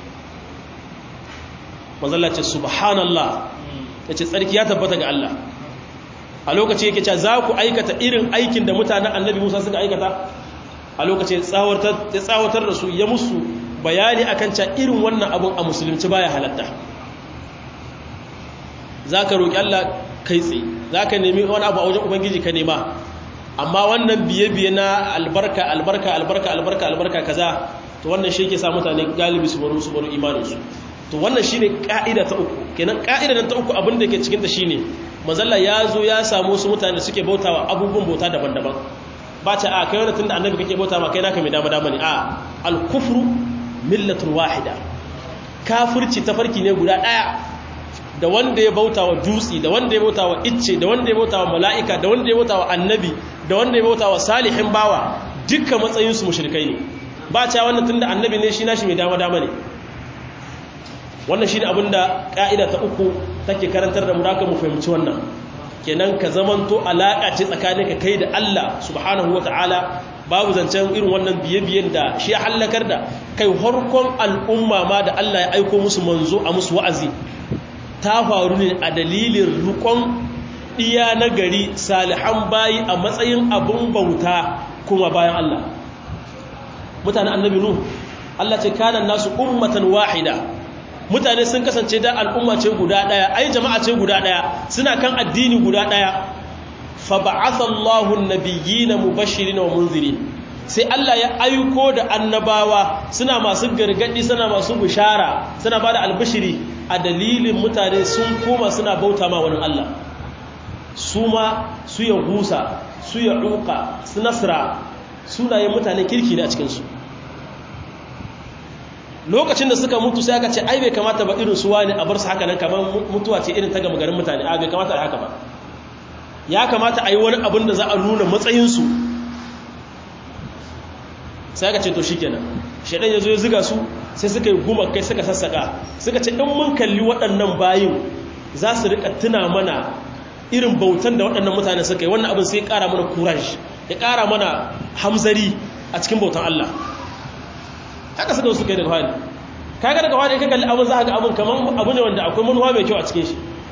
manzalla ce subhanallah ya ce tsarki ya tabbata ga Allah a lokaci yake ce za ku aikata irin aikin da mutanen annabi musa suka aikata a lokaci ya tsawatar da su ya musu bayani akan ca irin wannan abun a musulunci baya halatta za ka roƙi Allah kai tsaye za ka nemi wani abu a wajen ubangiji ka nema amma wannan biye-biye na albarka albarka albarka albarka albarka kaza to wannan shi ke sa mutane galibi su baro su baro imaninsu to wannan shine ka'ida ta uku kenan ka'ida ta uku abin da ke cikin ta shine manzalla ya zo ya samu wasu mutane suke bautawa abubuwan bauta daban-daban ba ta a kai wani tunda annabi kake bauta ma kai naka mai dama dama ne a al-kufru millatun wahida kafirci tafarki ne guda daya da wanda ya bautawa dutsi da wanda ya bautawa icce da wanda ya bautawa mala'ika da wanda ya bautawa annabi da wanda ya bauta wa salihin bawa dukkan matsayinsu mushrikai ne ba cewa wannan tunda annabi ne shi nashi mai dama dama ne wannan shine abinda ka'ida ta uku take karantar da mu da mu fahimci wannan kenan ka zamanto alaka ce tsakaninka kai da Allah subhanahu wataala babu zancen irin wannan biye-biyen da shi ya hallakar da kai harkon al'umma ma da Allah ya aiko musu manzo a musu wa'azi ta faru ne a dalilin rukon iya na gari salihan bayi a matsayin abin bauta kuma bayan Allah mutane annabi nu Allah ce kanan nasu ummatan wahida mutane sun kasance da al'umma ce guda daya ai jama'a ce guda daya suna kan addini guda daya fa ba'atha Allahu an-nabiyyina mubashirin wa munzirin sai Allah ya aiko da annabawa suna masu gargadi suna masu bishara suna bada albishiri a dalilin mutane sun koma suna bauta ma wani Allah su ma su ya gusa su ya duka su nasra sunayen mutane kirki ne a cikinsu lokacin da suka mutu sai aka ce ai bai kamata ba irin su wani a bar su haka nan kamar mutuwa ce irin ta gama garin mutane a bai kamata a haka ba ya kamata a yi wani abin da za a nuna matsayinsu sai aka ce to shikenan shaidan ya zo ya ziga su sai suka yi guma kai suka sassaka suka ce in mun kalli waɗannan bayin za su rika tuna mana irin bautan da waɗannan mutane suka yi wannan abin sai ya ƙara mana courage ya ƙara mana hamzari a cikin bautan Allah haka suka suka yi daga hali kaga daga hali ka kalli abin za ka ga abin kamar abu ne wanda akwai manuwa mai kyau a cikin shi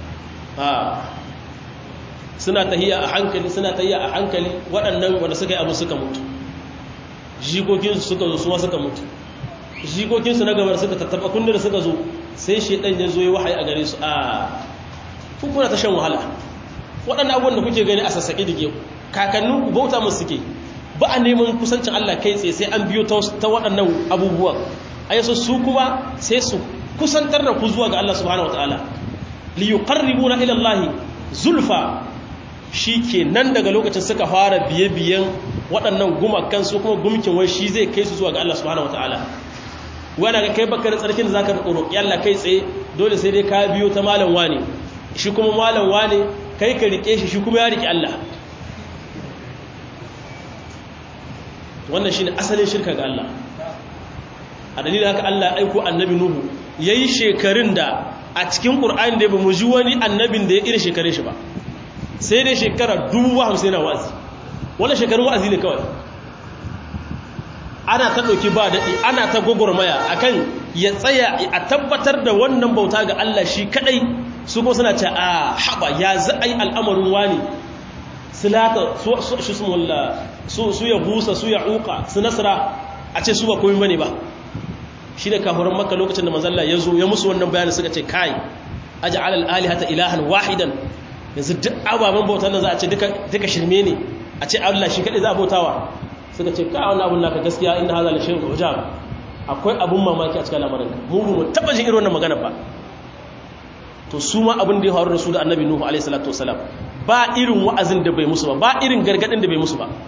suna tahiya a hankali suna tahiya a hankali waɗannan wanda suka yi abin suka mutu jikokinsu suka zo suwa suka mutu jikokinsu na gabar suka tattaba kundin da suka zo sai shaidan ya zo ya wahayi a gare su a kuna ta shan wahala waɗannan abubuwan da kuke gani a sassaƙi da ke kakannin bauta musu suke ba a neman kusancin Allah kai tsaye sai an biyo ta waɗannan abubuwan a yaso su kuma sai su kusantar da ku zuwa ga Allah subhanahu wataala li yuqarribuna ila Allah zulfa shi ke nan daga lokacin suka fara biye-biyen waɗannan gumakan su kuma gumkin wai shi zai kai su zuwa ga Allah subhanahu wataala wani ga kai bakar tsarkin da zaka roƙi Allah kai tsaye dole sai dai ka biyo ta malam wane shi kuma malam wane kai ka rike shi shi kuma ya rike Allah wannan shine asalin shirka ga Allah a dalilin haka Allah aiko annabi Nuhu yayi shekarun da a cikin Qur'ani da ba mu ji wani annabin da ya irin shekarun shi ba sai dai shekara 50 na wa'azi wannan shekarun wa'azi ne kawai ana ta dauki ba dadi ana ta gogormaya akan ya tsaya a tabbatar da wannan bauta ga Allah shi kadai su ko suna ce a haba ya za'ai al'amarin wani silata su su ya busa su ya uka su nasara a ce su ba komi bane ba shi da kafuran maka lokacin da mazalla ya zo ya musu wannan bayanin suka ce kai aji alal alihata ilahan wahidan yanzu duk ababen bautan nan za a ce duka shirme ne a ce allah shi kaɗai za a bautawa suka ce ka wani abun naka gaskiya inda haza da shirin ujab akwai abun mamaki a cikin lamarin mu mu taɓa jin irin wannan magana ba to su ma abin da ya faru da su da annabi nuhu alaihi salatu wasalam ba irin wa'azin da bai musu ba ba irin gargadin da bai musu ba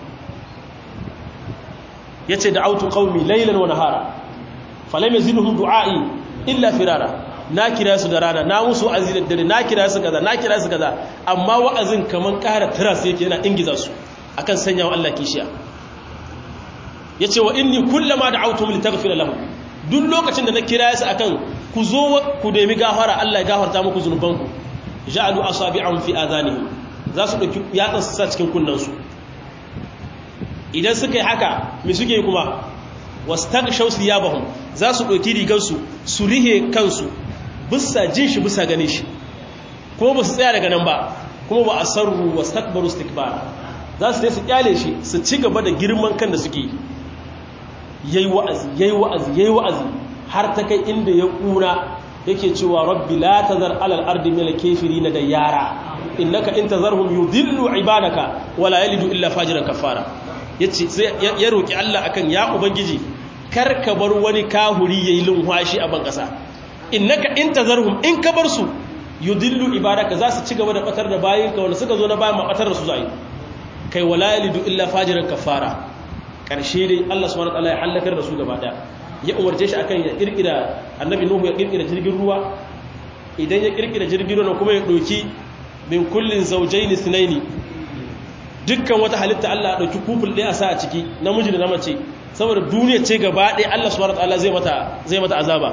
yace da autu qaumi laylan wa nahara falam yazidhum du'ai illa firara na kira su da rana na musu wa'azi da dare na kira su kaza na kira su kaza amma wa'azin kaman ƙara tiras yake yana ingiza su akan sanya wa Allah kishiya yace wa inni kullama da'awtum litaghfira lahum duk lokacin da na kira su akan ku zo ku nemi gafara Allah ya gafarta muku zunubanku ja'alu asabi'ahum fi adhanihim za su dauki yatsan su sa cikin kunnansu idan suka yi haka me suke kuma wastaghshaw thiyabahum za su dauki rigar su su rihe kansu bisa jin shi bisa gane shi kuma ba su tsaya daga nan ba kuma ba asarru wastakbaru istikbara za su su kyale shi su ci gaba da girman kan da suke yayi wa'azi yayi wa'azi yayi wa'azi har ta kai inda ya kura yake cewa rabbi la tazar alal ardi min al-kafirin da yara innaka in tazarhum yudillu ibadaka wala yalidu illa fajiran kafara yace sai ya roki Allah akan ya ubangiji kar ka bar wani kahuri yayi lunwashi a ban kasa innaka in tazarhum in ka bar su yudillu ibadaka za su ci gaba da batar da bayinka wanda suka zo na bayan ma batar da su zai kai wala yalidu illa fajiran kafara karshe dai Allah subhanahu wa ta'ala ya halakar da su gaba daya ya umarce shi akan ya kirkira annabi nuhu ya kirkira jirgin ruwa idan ya kirkira jirgin ruwa kuma ya doki min kullin zawjayn ithnaini dukkan wata halitta Allah ɗauki kuful ɗaya a sa a ciki namiji da na mace saboda duniya ce gaba ɗaya Allah subhanahu wataala zai mata zai mata azaba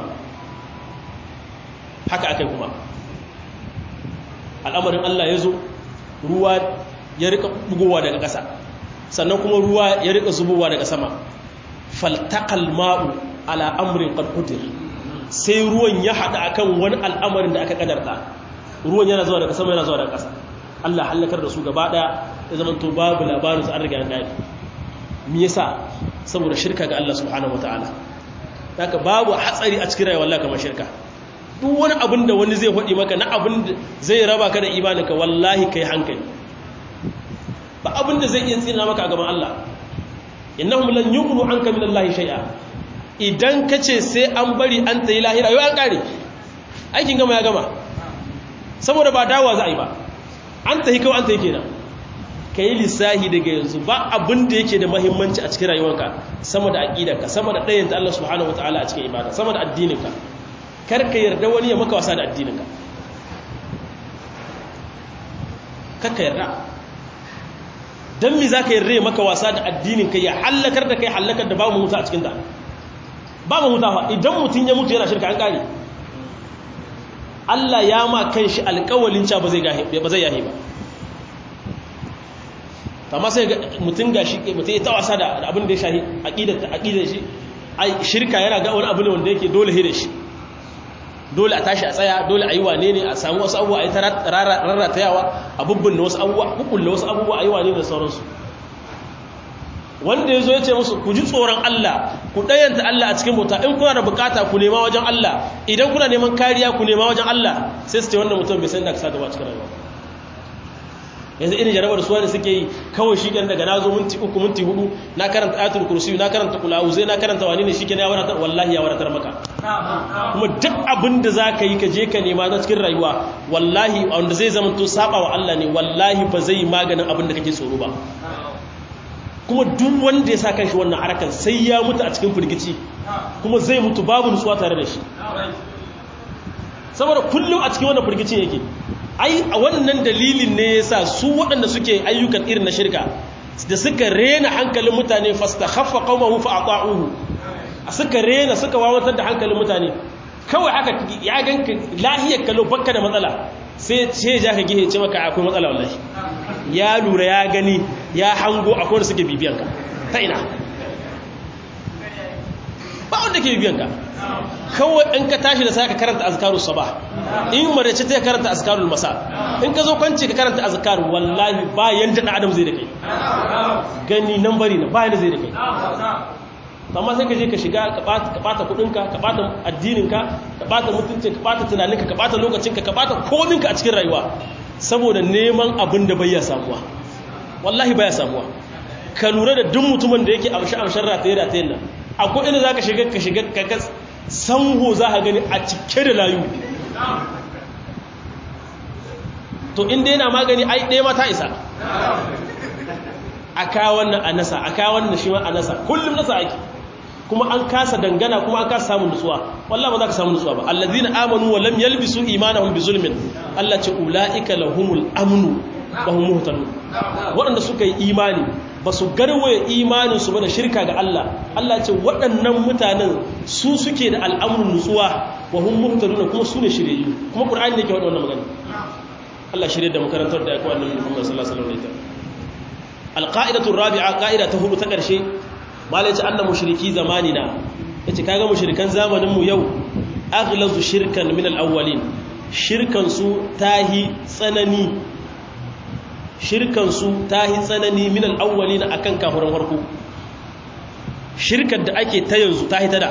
haka akai kuma al'amarin Allah ya zo ruwa ya rika bugowa daga ƙasa sannan kuma ruwa ya rika zubowa daga sama faltaqal ma'u ala amrin qad qudir sai ruwan ya hada akan wani al'amarin da aka kadarta ruwan yana zuwa daga sama yana zuwa daga ƙasa Allah halakar da su gaba daya ya zama to babu labarin su an riga an dai me yasa saboda shirka ga Allah subhanahu wataala haka babu hatsari a cikin rayuwar Allah kamar shirka duk wani abin da wani zai faɗi maka na abin da zai raba ka da imaninka wallahi kai hankali ba abin da zai iya tsina maka a gaban Allah innahum lan yughnu anka min Allah shay'a idan kace sai an bari an tayi lahira yau an kare aikin gama ya gama saboda ba dawa za a yi ba an tayi kawai an tayi kenan kai lissahi daga yanzu ba abin da yake da muhimmanci a cikin rayuwarka sama da aqidarka sama da ɗayanta Allah subhanahu wataala a cikin ibada sama da addininka kar ka yarda wani ya maka wasa da addininka kar ka yarda don mi za ka yarda ya maka wasa da addininka ya hallakar da kai hallakar da babu mutu a cikinta babu mutawa idan mutum ya mutu yana shirka an kare Allah ya ma kan shi alkawalin ca ba zai yahe ba amma sai mutum ga shi mutum ya ta wasa da abin da ya shahi aƙidar shi shirka yana ga wani abu ne wanda yake dole da shi dole a tashi a tsaya dole a yi wane ne a samu wasu abubuwa a yi ta rarratayawa a bubbin wasu abubuwa kukulle wasu abubuwa a yi wane da sauransu wanda ya zo ya ce musu ku ji tsoron Allah ku ɗayanta Allah a cikin bauta in kuna da bukata ku nema wajen Allah idan kuna neman kariya ku nema wajen Allah sai su ce wannan mutum bai san da ka sa gaba cikin rayuwa yanzu irin jarabar suwa da suke yi kawai shi daga na zo minti uku minti hudu na karanta ayatul kursi na karanta kulawu zai na karanta wani ne shi ya wadatar wallahi ya wadatar maka kuma duk abin da za ka yi ka je ka nema na cikin rayuwa wallahi wanda zai zama to saba wa Allah ne wallahi ba zai yi maganin abin da kake tsoro ba kuma duk wanda ya sa kan shi wannan harakan sai ya mutu a cikin firgici kuma zai mutu babu nutsuwa tare da shi saboda kullum a cikin wannan firgicin yake ai a wannan dalilin ne yasa su waɗanda suke ayyukan irin na shirka da suka rena hankalin mutane fastakhaffa qaumahu fa ata'uhu suka rena suka wawatar da hankalin mutane kawai haka ya ganka lahiyar kallo bakka da matsala sai ce ja ka gihe ce maka akwai matsala wallahi ya lura ya gani ya hango akwai da suke bibiyanka ta ina ba wanda ke bibiyanka kawai in ka tashi da sai ka karanta azkarus sabah in marace ta karanta azkarul masa in ka zo kwanci ka karanta azkar wallahi ba yanda da adam zai da kai gani nan bari na ba yanda zai da kai amma sai ka je ka shiga ka bata kudinka ka bata addininka ka bata mutuncin ka bata tunaninka ka bata lokacinka ka bata kominka a cikin rayuwa saboda neman abin da bai ya samuwa wallahi baya samuwa ka lura da duk mutumin da yake amshi amshin rataye ratayen nan akwai inda za ka shiga ka shiga ka kas sanho za ka gani a cike da layu to inda yana magani ai ɗaya mata isa a kawon nan a nasa a kawon nan shi ma a nasa kullum nasa ake kuma an kasa dangana kuma an kasa samun nutsuwa wallah ba za ka samu nutsuwa ba allazina amanu wa lam yalbisu imanahum bi zulmin Allah ce ulaika lahumul amnu wa hum muhtadun waɗanda suka yi imani ba su garwaye imanin su ba da shirka ga Allah Allah ce waɗannan mutanen su suke da al'amuran nutsuwa wa hum muhtadun kuma su ne shiryayyu kuma qur'ani ne ke faɗa wannan magana Allah shirye da makarantar da ya kawo annabi Muhammad sallallahu alaihi wasallam alqa'idatu rabi'a qa'ida ta hudu ta ƙarshe malai ce annan mushriki zamanina yace kaga mushrikan zamanin mu yau aghlazu shirkan min al-awwalin shirkan su tahi tsanani shirkan su tahi tsanani min al-awwalin akan kafiran farko shirkar da ake ta yanzu tahi ta da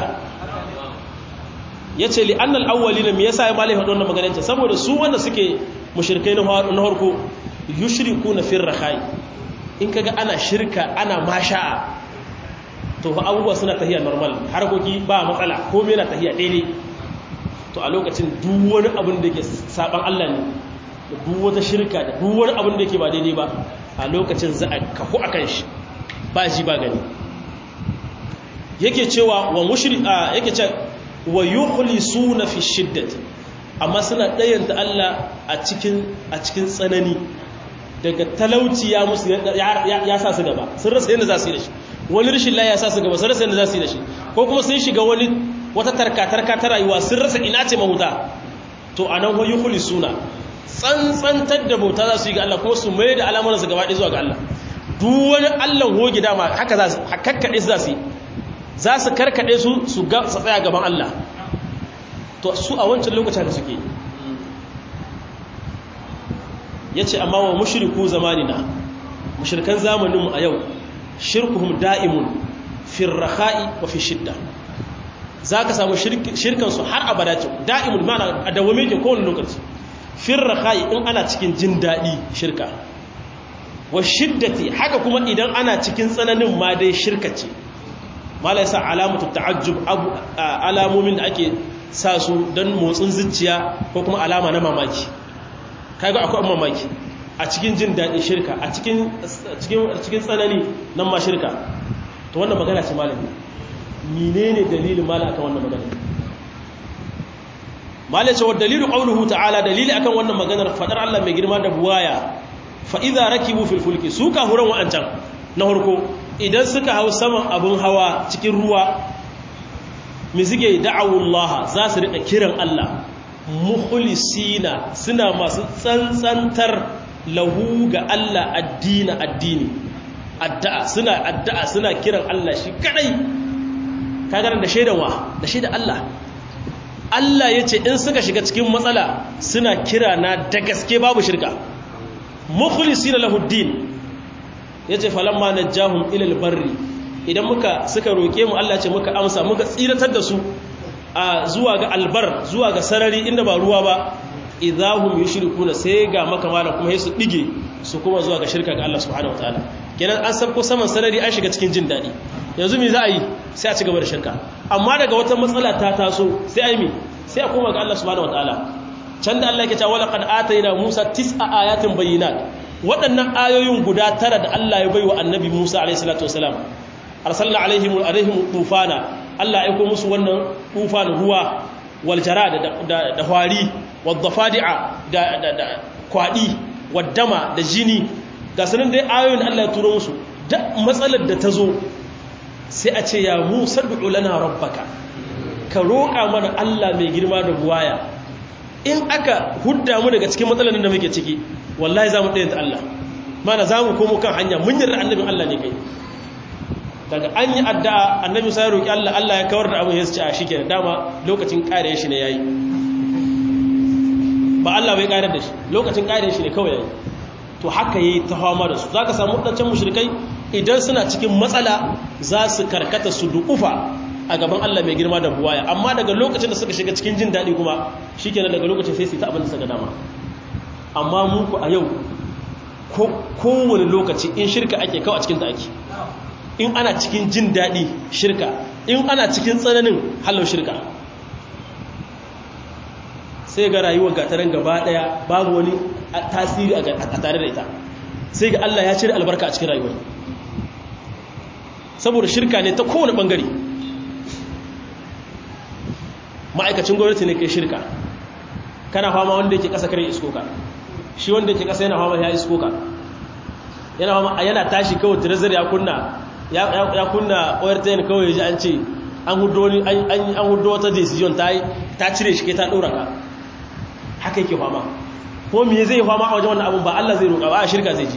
yace li anna al-awwalin me yasa ya malai hadon magana ce saboda su wanda suke mushrikai na farko yushrikuna fi rakhai in kaga ana shirka ana masha'a to fa abubuwa suna tahiya normal harkoki ba matsala komai yana tahiya daidai to a lokacin duk wani abin da ke saban Allah ne da duk wata shirka da duk wani abin da ke ba daidai ba a lokacin za a kafu akan shi ba ji ba gani yake cewa wa mushrika yake ce wa yukhlisuna fi shiddati amma suna dayanta Allah a cikin a cikin tsanani daga talauci ya musu ya sa su gaba sun rasa yadda za su yi da shi wani rashin laye ya sa su gaba sun rasa yadda za su yi da shi ko kuma sun shiga wani wata tarka-tarka ta rayuwa sun rasa ina ce mahuta to a nan hoyi huli suna tsantsantar da bauta za su yi ga Allah kuma su mai da alamar su gaba ɗaya zuwa ga Allah duk wani Allah hogi dama haka za su kakkaɗe su za su yi za su karkaɗe su su tsaya gaban Allah to su a wancan lokacin da suke ya ce amma wa mushriku zamanina mushrikan zamaninmu a yau shirkuhum da'imun firraha'i wa fi shidda za ka samu shirkansu har abada ce da'imun mana a dawame ke kowane lokaci firraha'i in ana cikin jin daɗi shirka wa shiddati haka kuma idan ana cikin tsananin ma dai shirka ce mala yasa alamatu ta'ajjub alamomin da ake sa su don motsin zuciya ko kuma alama na mamaki kaga akwai mamaki a cikin jin daɗin shirka a cikin tsanani nan ma shirka to wannan magana ce malami menene dalilin mala akan wannan magana mala ce wa dalilu qawluhu ta'ala dalili akan wannan maganar fadar Allah mai girma da buwaya fa idza rakibu fil fulki su ka huran wa'ancan na harko idan suka hau saman abun hawa cikin ruwa mi suke da'awullah za su rika kiran Allah mukhlisina suna masu tsantsantar lahu ga Allah addini addini addu'a suna addu'a suna kiran Allah shi kadai kagaran da shaidan wa da shaidan Allah Allah yace in suka shiga cikin matsala suna kira na da gaske babu shirka mukhlisina lahu din yace falamma najahum ila albarri idan muka suka roke mu Allah ce muka amsa muka tsiratar da su a zuwa ga albar zuwa ga sarari inda ba ruwa ba idahum yushrikuna sai ga makamala kuma sai su dige su kuma zuwa ga shirka ga Allah subhanahu wataala kenan an sabko saman sarari an shiga cikin jin dadi yanzu me za a yi sai a ci gaba da shirka amma daga wata matsala ta taso sai a yi me sai a koma ga Allah subhanahu wataala can da Allah yake cewa laqad atayna Musa tis'a ayatin bayyinat waɗannan ayoyin guda tara da Allah ya baiwa annabi Musa alayhi salatu wasalam arsalna alaihim alaihim tufana Allah ya aiko musu wannan tufan ruwa wal jarada da da hwari wad dafadi'a da da kwadi waddama da jini ga sanan dai ayoyin Allah ya turo musu da matsalar da ta zo sai a ce ya Musa du'u lana rabbaka ka roƙa mana Allah mai girma da buwaya in aka hudda mu daga cikin matsalar da muke ciki wallahi za mu ɗaya ta Allah mana za mu komo kan hanya mun yarda annabin Allah ne kai daga an yi addu'a annabi sai roƙi Allah Allah ya kawar da abin ya ce a shi kenan dama lokacin ƙare shi ne yayi ba Allah bai ƙarar da shi lokacin ƙare shi ne kawai yayi to haka yayi ta fama da su zaka samu wadancan mushrikai idan suna cikin matsala za su karkata su dukufa a gaban Allah mai girma da buwaya amma daga lokacin da suka shiga cikin jin daɗi kuma shikenan daga lokacin sai su ta abin da suka dama amma mu ku a yau kowane lokaci in shirka ake kawo a cikin ta ake in ana cikin jin daɗi shirka in ana cikin tsananin hallau shirka sai ga rayuwar gataran gaba ɗaya babu wani tasiri a tare da ita sai ga Allah ya cire albarka a cikin rayuwar saboda shirka ne ta kowane ɓangare ma'aikacin gwamnati ne ke shirka kana fama wanda yake ƙasa kare iskoka shi wanda yake ƙasa yana fama ya iskoka yana fama yana tashi kawai tirazar ya kunna ya kunna oyartayin kawai ji an ce an hudu wata decision ta cire shi ke ta ɗora ka haka yake fama ko me zai fama a wajen wannan abun ba Allah zai roƙa ba a shirka zai je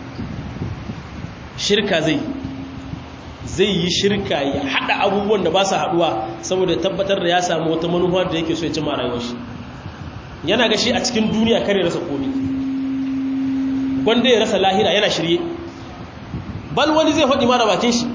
shirka zai zai yi shirka ya haɗa abubuwan da ba su haɗuwa saboda tabbatar da ya samu wata manufa da yake so ya cimma rayuwar shi yana ga shi a cikin duniya kare rasa komi gwanda ya rasa lahira yana shirye bal wani zai faɗi mara bakin shi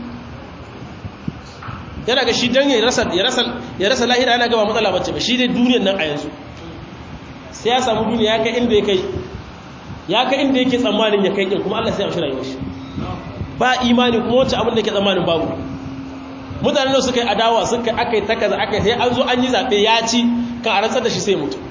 yana ga shi don ya rasa lahira yana gaba matsala bacce ba shi dai duniyan nan a yanzu sai ya samu duniya ya kai inda ya kai ya kai inda yake tsammanin ya kai kin kuma Allah sai ya shi rayuwar shi ba imani kuma wacce abin da ke tsammanin babu mutane da suka yi adawa suka aka yi takaza aka yi sai an zo an yi zaɓe ya ci kan a rantsar da shi sai mutu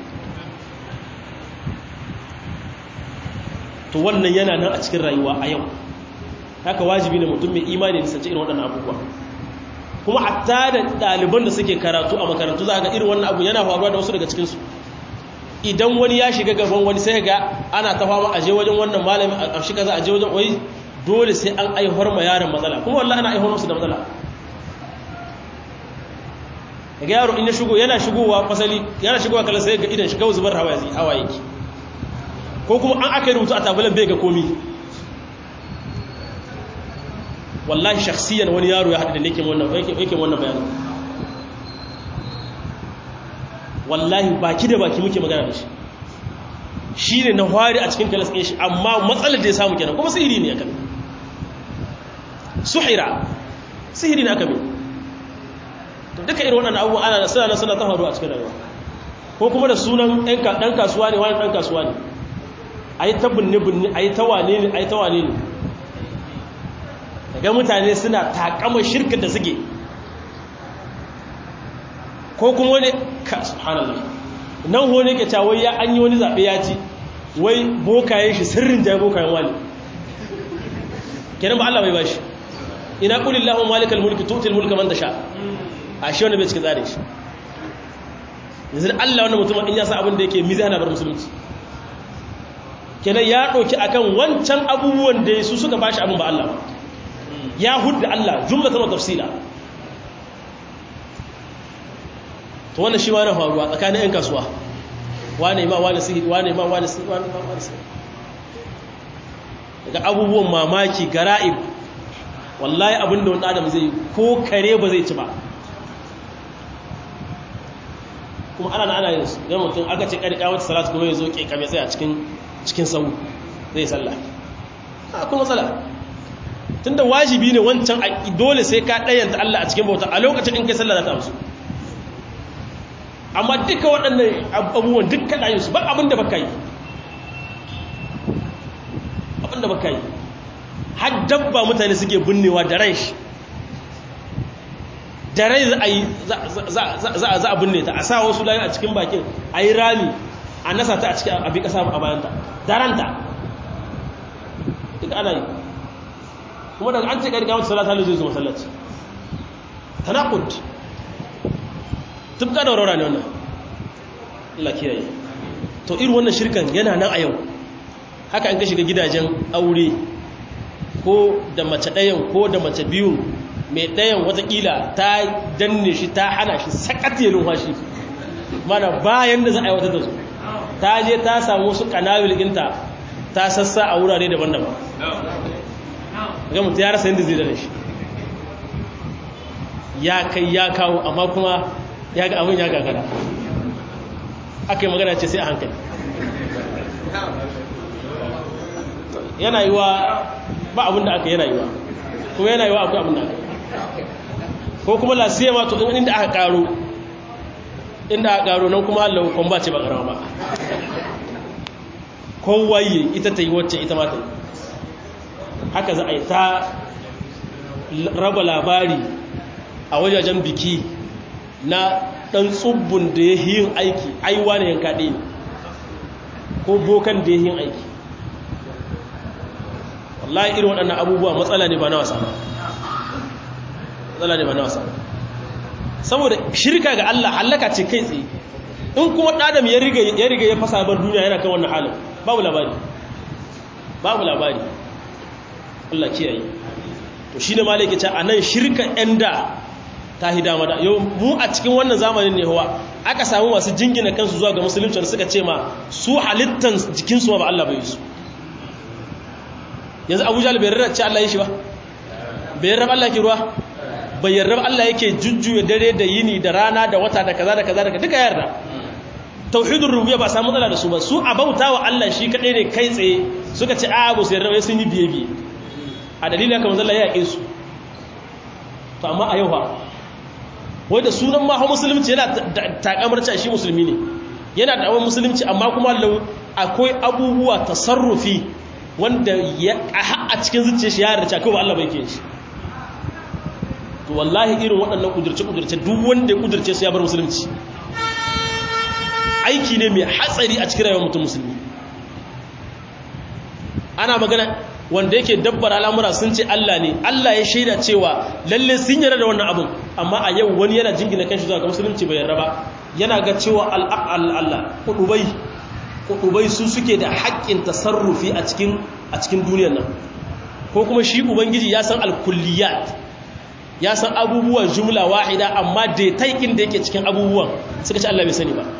to wannan yana nan a cikin rayuwa a yau haka wajibi ne mutum mai imani da sace irin waɗannan abubuwa kuma hatta da ɗaliban da suke karatu a makarantu za ga irin wannan abu yana faruwa da wasu daga cikinsu idan wani ya shiga gaban wani sai ga ana ta fama aje wajen wannan malami a shi kaza aje wajen wai dole sai an aihuwar ma yaron matsala kuma wallahi ana aihuwar musu da matsala daga yaro in ya shigo yana shigowa fasali yana shigowa kala sai ga idan shi kawai zubar hawa hawa yake ko kuma an aka yi rubutu a tabulan bai ga komi wallahi shakhsiyan wani yaro ya haɗu da nake wannan yake wannan bayanin wallahi baki da baki muke magana da shi shi ne na hwari a cikin kalas ɗin shi amma matsalar da ya samu kenan kuma sihiri ne aka suhira sihiri ne aka mai to duka irin waɗannan abubuwa ana suna na suna ta faru a cikin rayuwa ko kuma da sunan ɗan kasuwa ne wani ɗan kasuwa ne a yi ta binne-binne a yi ta wane ne a yi ta wane ne daga mutane suna takama shirka da suke ko kuma wani ka subhanallah nan wani ke cewa ya an yi wani zaɓe ya ci wai bokayen shi sirrin jaye bokayen wani kenan ba Allah bai bashi ina qulillahu malikal mulki tu'til mulka man tasha a shi wanda bai cikin tsare shi yanzu Allah wannan mutum in ya sa abin da yake mizana bar musulunci kenan ya ɗauki akan wancan abubuwan da su suka bashi abin ba Allah ba ya hudda Allah jumlatan wa tafsila to wannan shi ma na faruwa tsakanin 'yan kasuwa wane ma wane sihiri wane ma wane sihiri wane ma wane sihiri daga abubuwan mamaki gara'ib wallahi abinda wani adam zai ko kare ba zai ci ba kuma ana na ana yin su yan mutum aka ce ƙarƙa wata salatu kuma ya zo ƙe kame tsaye a cikin sau zai sallah a kuma matsala tun da wajibi ne wancan dole sai ka ɗayanta Allah a cikin bauta a lokacin in kai sallah za ta amsu amma duka waɗannan abubuwan duk kaɗa yin su ba abin da baka yi abin da baka yi har dabba mutane suke binnewa da rai da rai za a yi za a binne ta a sa wasu layu a cikin bakin a yi rami a nasa ta a cikin abin ƙasa a bayanta daranta duk ana yi kuma daga an ce ƙarƙa wata salata zai zo masallaci tanakud tubka da warwara ne wannan Allah kiyaye to irin wannan shirkan yana nan a yau haka an ka shiga gidajen aure ko da mace ɗayan ko da mace biyu mai ɗayan watakila ta danne shi ta hana shi sakati ya numfashi mana bayan da za a yi wata da su ta je ta samu wasu kanawil ɗinta ta sassa a wurare daban-daban ga mutu ya rasa yadda zai da shi ya kai ya kawo amma kuma ya ga abin ya gagara aka yi magana ce sai a hankali yana yi wa ba abin da aka yana yi wa kuma yana yi wa akwai abin da aka ko kuma lasiya ma to inda aka karo inda aka karo nan kuma Allah kun ba ce ba karama ba kowaye ita ta yi wacce ita ma ta yi haka za a yi ta raba labari a wajajen biki na ɗan tsubbun da ya yin aiki aiwa ne yanka ɗaya ko bokan da ya yin aiki wallahi irin waɗannan abubuwa matsala ne ba na wasa matsala ne ba na wasa saboda shirka ga Allah hallaka ce kai tsaye in kuma ɗadam ya riga ya fasa bar duniya yana kan wannan halin babu labari babu labari Allah kiyaye to shi ne malai ke ce a nan shirka 'yan da ta hidama da yau mu a cikin wannan zamanin ne hawa aka samu masu jingina kansu zuwa ga musulunci da suka ce ma su halittan jikinsu ma ba Allah bai su yanzu abu jahal bai rarra ce Allah ya shi ba bai rarraba Allah ke ruwa bai yarraba Allah yake jujjuya dare da yini da rana da wata da kaza da kaza da duka yarda tauhidul rububiyya ba samu matsala da su ba su a bautawa Allah shi kadai ne kai tsaye suka ce a ba su yarda sun yi biye biye a dalilin haka manzo Allah ya yake su to amma a yau fa wai da sunan ma musulunci yana takamar shi musulmi ne yana da awon musulunci amma kuma akwai abubuwa tasarrufi wanda ya a cikin zuciya shi ya yarda cewa Allah bai ke shi to wallahi irin waɗannan kudurce kudurce duk wanda ya kudurce su ya bar musulunci aiki ne mai hatsari a cikin rayuwar mutum musulmi ana magana wanda yake dabbar al'amura sun ce Allah ne Allah ya shaida cewa lalle sun yarda da wannan abun amma a yau wani yana jingina kanshi zuwa ga musulunci bai yarda ba yana ga cewa al'aqal Allah kudubai ubai su suke da haƙƙin tasarrufi a cikin a cikin duniyar nan ko kuma shi ubangiji ya san alkulliyat ya san abubuwan jumla wahida amma detaikin da yake cikin abubuwan suka ce Allah bai sani ba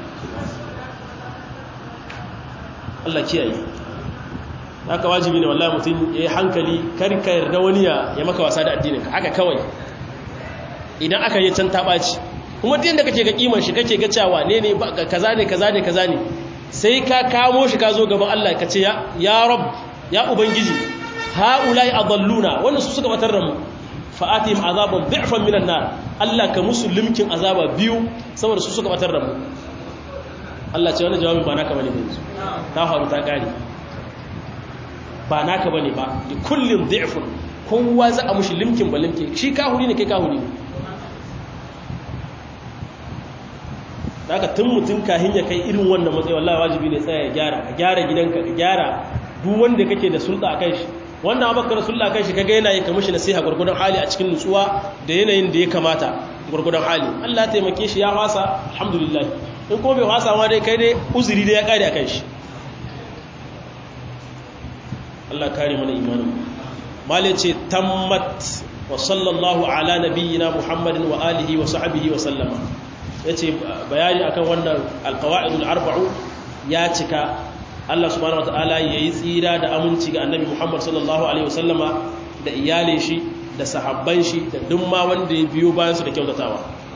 Allah kiyaye haka wajibi ne wallahi mutum ya yi hankali kar ka yarda wani ya maka wasa da addininka haka kawai idan aka yi can taɓaci kuma din da kake ga kiman shi kake ga cewa ne ne kaza ne kaza ne kaza ne sai ka kamo shi ka zo gaban Allah ka ce ya rab ya ubangiji haulai adalluna wanda su suka batar da mu fa'atihim azaban dhi'fan minan nar Allah ka musu limkin azaba biyu saboda su suka batar da mu Allah ce wannan jawabin ba naka bane yanzu ta faru ta kare ba naka bane ba li kullin dhi'fun kowa za a mushi limkin ba limkin shi kahuri ne kai kahuri ne daga tun mutum kahin ya kai irin wannan matsayi wallahi wajibi ne tsaya ya gyara ka gyara gidanka ka gyara duk wanda kake da sulɗa a kan shi wannan abakar sulɗa a kan shi kaga yana yi kamar shi nasiha gurgudan hali a cikin nutsuwa da yanayin da ya kamata gurgudan hali Allah taimake shi ya wasa alhamdulillah in kuma bai wasa ma dai kai dai uzuri da ya kare a kan shi Allah kare mana imanin malai ce tammat wa sallallahu ala nabiyyina muhammadin wa alihi wa sahbihi wa sallama ya ce bayani akan wannan alkawa'idul arba'u ya cika Allah subhanahu wata'ala ya yi tsira da aminci ga annabi Muhammad sallallahu alaihi wasallama da iyalin shi da sahabban shi da dumma wanda ya biyo bayan su da kyautatawa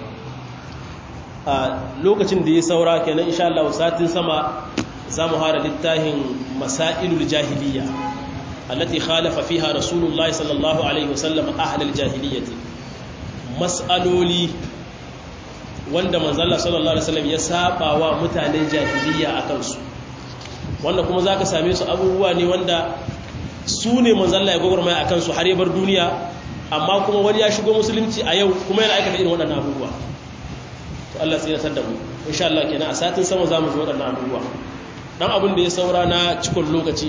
a lokacin da ya saura kenan insha Allah satin sama zamu hara littafin masailul jahiliya allati khalafa fiha rasulullahi sallallahu alaihi wasallam ahlul jahiliyyati mas'aloli wanda manzalla sallallahu alaihi wasallam ya saba wa mutanen jahiliya a kansu wanda kuma zaka same su abubuwa ne wanda su ne manzalla ya gogormaya a kansu har ya bar duniya amma kuma wani ya shigo musulunci a yau kuma yana aikata irin waɗannan abubuwa to Allah sai ya san da mu insha Allah kenan a satin sama zamu ji waɗannan abubuwa dan abin da ya saura na cikon lokaci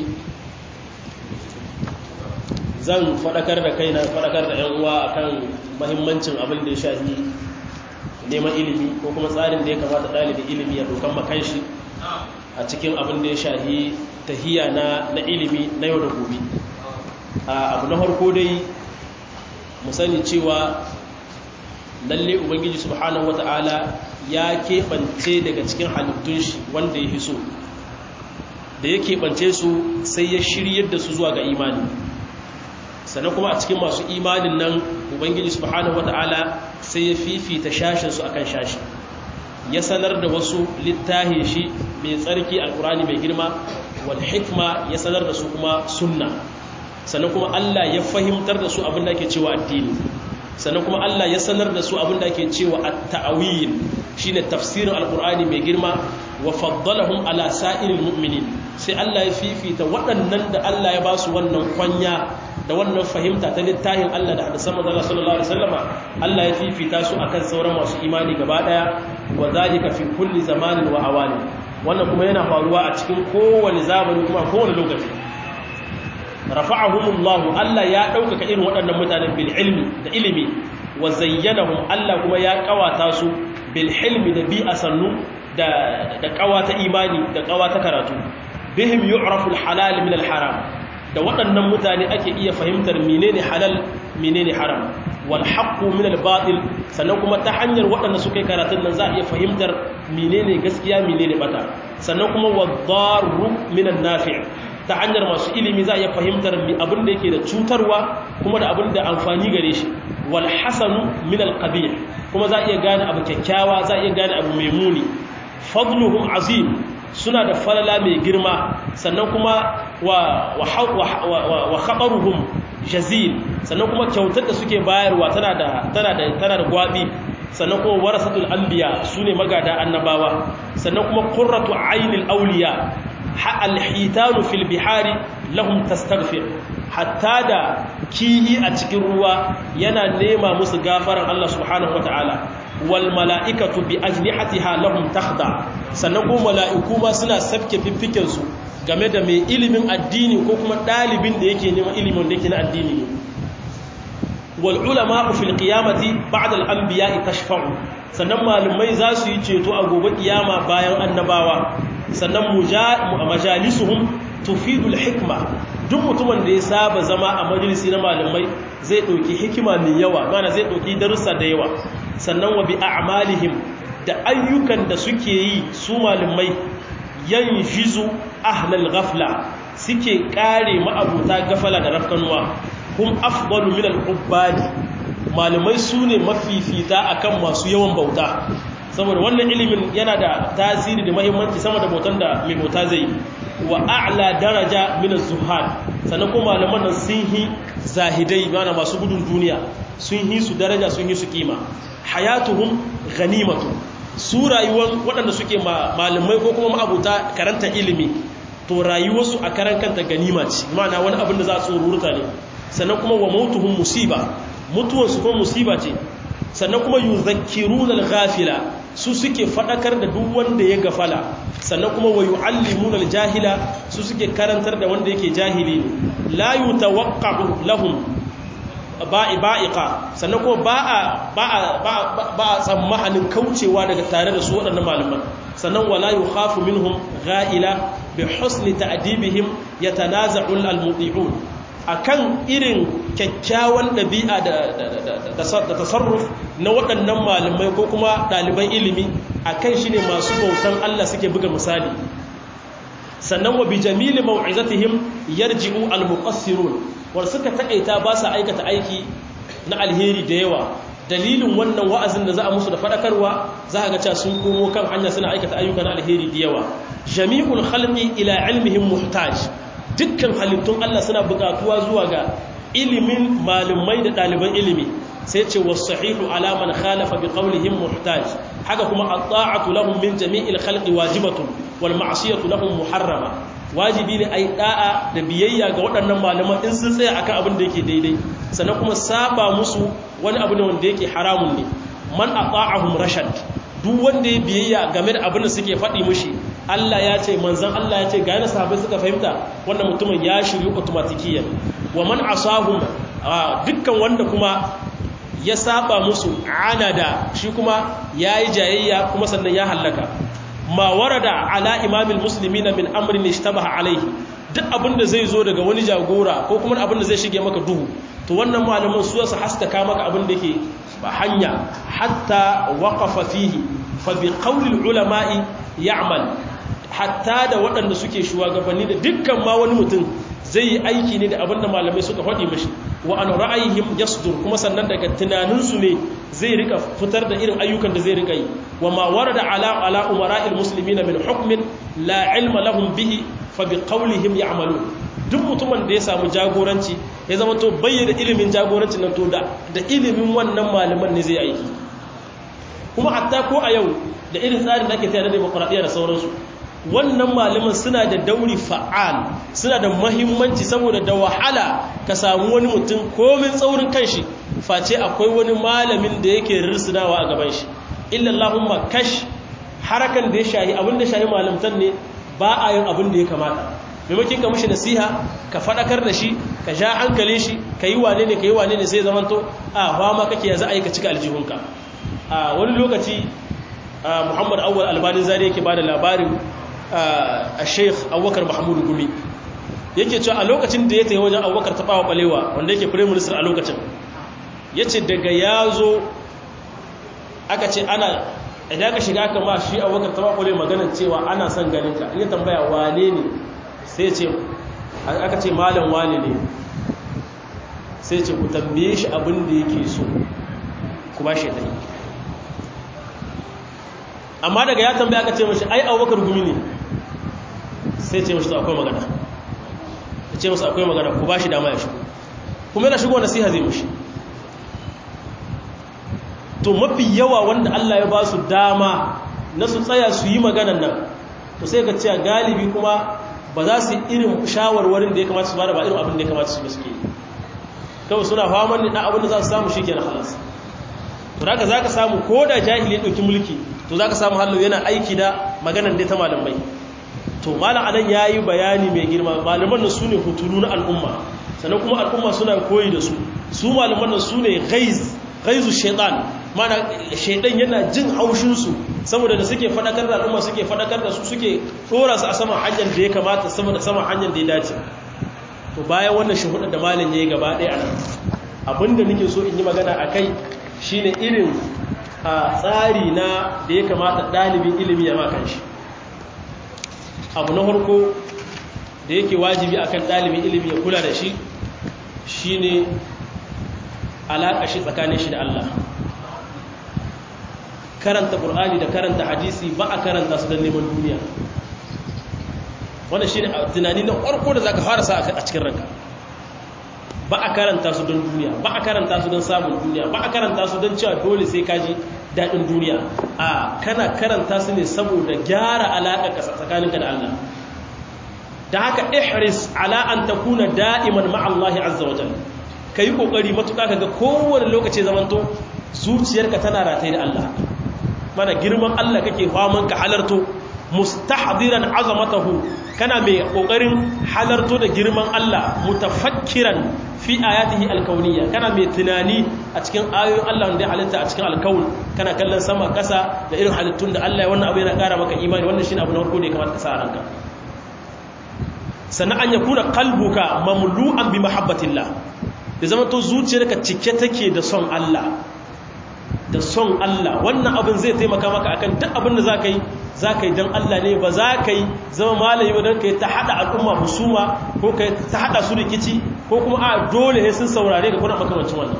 zan fadakar da kaina fadakar da ƴan uwa akan muhimmancin abin da ya shafi neman ilimi ko kuma tsarin da ya kamata ɗalibin ilimi ya dokan makan shi a cikin abin da ya shahi tahiya na na ilimi na yau da gobe abu na harko dai mu sani cewa lalle ubangiji subhanahu wata'ala ya keɓance daga cikin halittun shi wanda ya hiso da ya keɓance su sai ya shiryar da su zuwa ga imani sannan kuma a cikin masu imanin nan ubangiji subhanahu wata'ala sai ya fifita shashinsu akan shashi ya sanar da wasu littahin shi mai tsarki alkurani mai girma wal hikma ya sanar da su kuma sunna sannan kuma Allah ya fahimtar da su abin da ake cewa addini sannan kuma Allah ya sanar da su abin da ake cewa at-ta'wil shine tafsirin alkurani mai girma wa faddalahum ala sa'iril mu'minin sai Allah ya fifita waɗannan da Allah ya ba su wannan kwanya da wannan fahimta ta littafin Allah da hadisan manzon sallallahu alaihi wasallama Allah ya fifita su akan sauran masu imani gaba daya wa zalika fi kulli zamanin wa awani wannan kuma yana faruwa a cikin kowane zamani kuma kowane lokaci rafa'ahumullahu Allah ya ɗaukaka irin waɗannan mutanen bil ilmi da ilimi wa zayyanahum Allah kuma ya kawata su bil hilmi da bi asannu da da kawata imani da kawata karatu bihim yu'rafu al halal min al haram da waɗannan mutane ake iya fahimtar menene halal menene haram wal haqqu min al batil sannan kuma ta hanyar waɗanda suka yi karatun nan za a iya fahimtar menene gaskiya menene bata sannan kuma wadarru min an nafi' ta hanyar masu ilimi za a iya fahimtar abin da yake da cutarwa kuma da abin da amfani gare shi wal hasanu min al qabih kuma za a iya gane abu kyakkyawa za a iya gane abu mai muni fadluhum azim suna da falala mai girma sannan kuma wa wa khabaruhum jazil sannan kuma kyautar da suke bayarwa tana da tana da tana da gwabi sannan kuma warasatul anbiya sune magada annabawa sannan kuma qurratu ainil awliya alhitanu fil bihari lahum tastaghfir hatta da kihi a cikin ruwa yana nema musu gafaran Allah subhanahu wataala wal mala'ikatu bi ajnihatiha lahum takhda sannan kuma mala'iku ma suna sabke fiffiken su game da mai ilimin addini ko kuma dalibin da yake neman ilimin da yake na addini ne wal ulama fil qiyamati ba'da al anbiya'i tashfa'u sannan malumai za su yi ceto a gobe kiyama bayan annabawa sannan majalisuhum tufidul hikma duk mutumin da ya saba zama a majalisi na malamai zai ɗauki hikima mai yawa mana zai ɗauki darussa da yawa sannan wa bi a'malihim da ayyukan da suke yi su malamai yan jizu ahlal ghafla suke kare ma'abuta gafala da rafkanuwa hum afdalu min al-ubbadi malamai su ne mafifita akan masu yawan bauta saboda wannan ilimin yana da tasiri da mahimmanci sama da bautan da mai bauta zai yi wa a'la daraja min az-zuhad sannan kuma malaman nan sun yi zahidai mana masu gudun duniya sun yi su daraja sun yi su kima hayatuhum ghanimatu su rayuwar waɗanda suke malamai ko kuma ma'abuta karanta ilimi to rayuwarsu a karan kanta ganima ce mana wani abin da za a tsoruruta ne sannan kuma wa mautuhum musiba mutuwarsu kuma musiba ce sannan kuma yuzakkiruna al-ghafila su suke fadakar da duk wanda ya gafala sannan kuma wa yuallimuna al-jahila su suke karantar da wanda yake jahili ne la yutawaqqa'u lahum ba'iqa sannan kuma ba a ba a ba a tsammanin kaucewa daga tare da su waɗannan malaman sannan wala yukhafu minhum gha'ila bi husni ta'dibihim yatanaza'u al-mudi'un akan irin kyakkyawan ɗabi'a da tasarruf na waɗannan malamai ko kuma ɗaliban ilimi akan shi ne masu bautan Allah suke buga misali sannan wa bi jamili mau'izatihim yarji'u al-muqassirun war suka taƙaita ba su aikata aiki na alheri da yawa dalilin wannan wa'azin da za a musu da faɗakarwa za a ga cewa sun komo kan hanya suna aikata ayyuka na alheri da yawa jami'ul khalqi ila ilmihim muhtaj dukkan halittun Allah suna buƙatuwa zuwa ga ilimin malumai da ɗaliban ilimi sai ce wasu sahihu alaman khalafa bi qawlihim muhtaj haka kuma at-ta'atu lahum min jami'il khalqi wajibatun wal ma'siyatu lahum muharrama wajibi ne ai da'a da biyayya ga waɗannan malaman in sun tsaya akan abin da yake daidai sannan kuma saba musu wani abu ne wanda yake haramun ne man ata'ahum rashad duk wanda ya biyayya game da abin da suke faɗi mushi Allah ya ce manzan Allah ya ce ga yana sahabai suka fahimta wannan mutumin ya shiryu automatikiyan wa man asahum dukkan wanda kuma ya saba musu anada shi kuma yayi jayayya kuma sannan ya hallaka ma warada ala imamil muslimina min amrin ishtabaha alaihi duk abin da zai zo daga wani jagora ko kuma abin da zai shige maka duhu to wannan malaman su su haskaka maka abin da yake ba hanya hatta waqafa fihi fa bi qawli ulama'i ya'mal hatta da waɗanda suke shugabanni da dukkan ma wani mutum zai yi aiki ne da abin da malamai suka faɗi mashi wa an ra'ayihim yasdur kuma sannan daga tunaninsu ne zai rika fitar da irin ayyukan da zai rika yi wa ma warada ala ala umara'il muslimina min hukmin la ilma lahum bihi fa bi qawlihim ya'malun duk mutumin da ya samu jagoranci ya zama to bayyana ilimin jagorancin nan to da da ilimin wannan malaman ne zai aiki kuma hatta ko a yau da irin tsarin da ake tare da demokradiyya da sauransu wannan malaman suna da dauri fa'al suna da mahimmanci saboda da wahala ka samu wani mutum komin tsaurin kanshi face akwai wani malamin da yake risinawa a gaban shi illallahumma kash harakan da ya shahi abin da shahi malamtan ne ba a yin abin da ya kamata maimakin ka mushi nasiha ka faɗakar da shi ka sha hankalin shi ka yi wane ne ka yi wane ne sai zamanto a fama kake ya za a yi ka cika aljihunka a wani lokaci muhammad awwal albanin zari yake ba da labarin a sheikh abubakar mahmudu gumi yake cewa a lokacin da ya tafi wajen abubakar taɓawa ɓalewa wanda yake prime minister a lokacin ya ce daga ya zo aka ce ana idan ka shiga aka ma shi abubakar taɓawa ɓalewa maganin cewa ana son ganinka in ya tambaya wane ne sai ce aka ce malam wane ne sai ce ku tambaye shi abin da yake so ku ba shi ɗaya amma daga ya tambaya aka ce mashi ai abubakar gumi ne sai ce mashi to akwai magana ya ce masu akwai magana ku ba shi dama ya shigo kuma yana shigo nasiha zai mashi to mafi yawa wanda Allah ya ba su dama na su tsaya su yi maganan nan to sai ka ce galibi kuma ba za su irin shawarwarin da ya kamata su ba da ba irin abin da ya kamata su suke kawai suna faman ne na abin da za su samu shi ke na halas to da za ka samu ko da jahili ya ɗauki mulki to za ka samu hallo yana aiki da maganan dai ta malamai to malam anan ya yi bayani mai girma malaman nan su ne hutulu na al'umma sannan kuma al'umma suna koyi da su su malaman nan su ne gaizu shaitan mana shaitan yana jin haushinsu saboda da suke fadakar da al'umma suke fadakar da su suke dora su a saman hanyar da ya kamata sama da saman hanyar da ya dace to bayan wannan shuhuda da malin yayi gaba ɗaya anan abinda nake so in yi magana akai shine irin a tsari na da ya kamata ɗalibin ilimi ya makan shi abu na farko da yake wajibi akan ɗalibin ilimi ya kula da shi shine alaƙa shi tsakanin shi da Allah karanta ƙur'ani da karanta hadisi ba a karanta su don neman duniya wanda shi ne tunani na ƙwarko da za ka fara sa a cikin ranka ba a karanta su don duniya ba a karanta su don samun duniya ba a karanta su don cewa dole sai kaji daɗin duniya a kana karanta su ne saboda gyara alaƙa tsakaninka da Allah da haka ihris ala an takuna da'iman ma'allahi azza wa jalla kai kokari matuƙa kaga kowane lokaci zamanto zuciyarka tana rataye da Allah mana girman Allah kake faman ka halarto mustahdiran azamatahu kana mai kokarin halarto da girman Allah mutafakkiran fi ayatihi alkauniyya kana mai tunani a cikin ayoyin Allah wanda ya halitta a cikin alkaun kana kallon sama kasa da irin halittun da Allah ya wannan abu yana kara maka imani wannan shine abu na farko da ya kamata ka sa ranka sannan an yakuna qalbuka mamlu'an bi mahabbatillah da zama to zuciyarka cike take da son Allah da son Allah wannan abin zai taimaka maka akan duk abin da zaka yi zaka yi dan Allah ne ba zaka yi zama malami ba dan kai ta hada al'umma husuma ko kai ta hada su rikici ko kuma a dole ne sun saurare ka kuna makamancin wannan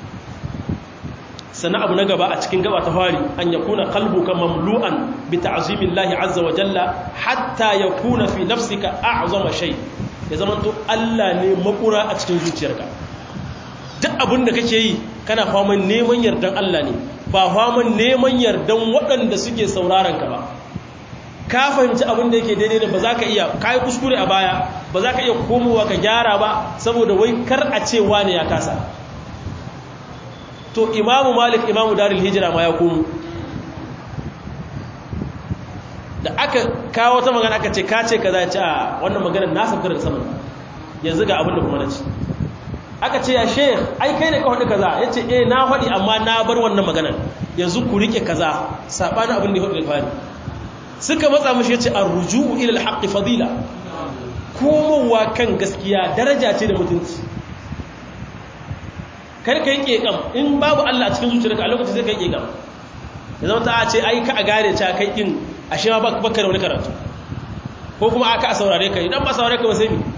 sannan abu na gaba a cikin gaba ta fari an yakuna qalbuka mamlu'an bi ta'zimillahi azza wa jalla hatta yakuna fi nafsika a'zama shay ya zama to Allah ne makura a cikin zuciyarka duk abin da kake yi kana faman neman yardan Allah ne ba faman neman yardan waɗanda suke sauraron ka ba ka fahimci abin da yake daidai da ba za ka iya kayi kuskure a baya ba za ka iya komowa ka gyara ba saboda wai kar a ce wane ya kasa to imamu malik imamu darul hijira ma ya komo da aka kawo ta magana aka ce ka ce ka za ci a wannan maganar na sabgar da saman yanzu ga abin da kuma na ci aka ce ya sheikh ai kai ne ka faɗi kaza ya ce eh na faɗi amma na bar wannan maganar yanzu ku rike kaza saɓanin abin da ya faɗi fari suka matsa mashi ya ce an ruju'u ilal haƙƙi fadila komowa kan gaskiya daraja ce da mutunci kar ka yi ƙeƙam in babu Allah a cikin zuciyarka a lokacin sai ka yi ƙeƙam ya zama ta ce ai ka a gane ta kai in a shi ma baka da wani karatu ko kuma aka a saurare ka idan ba saurare ka ba sai mi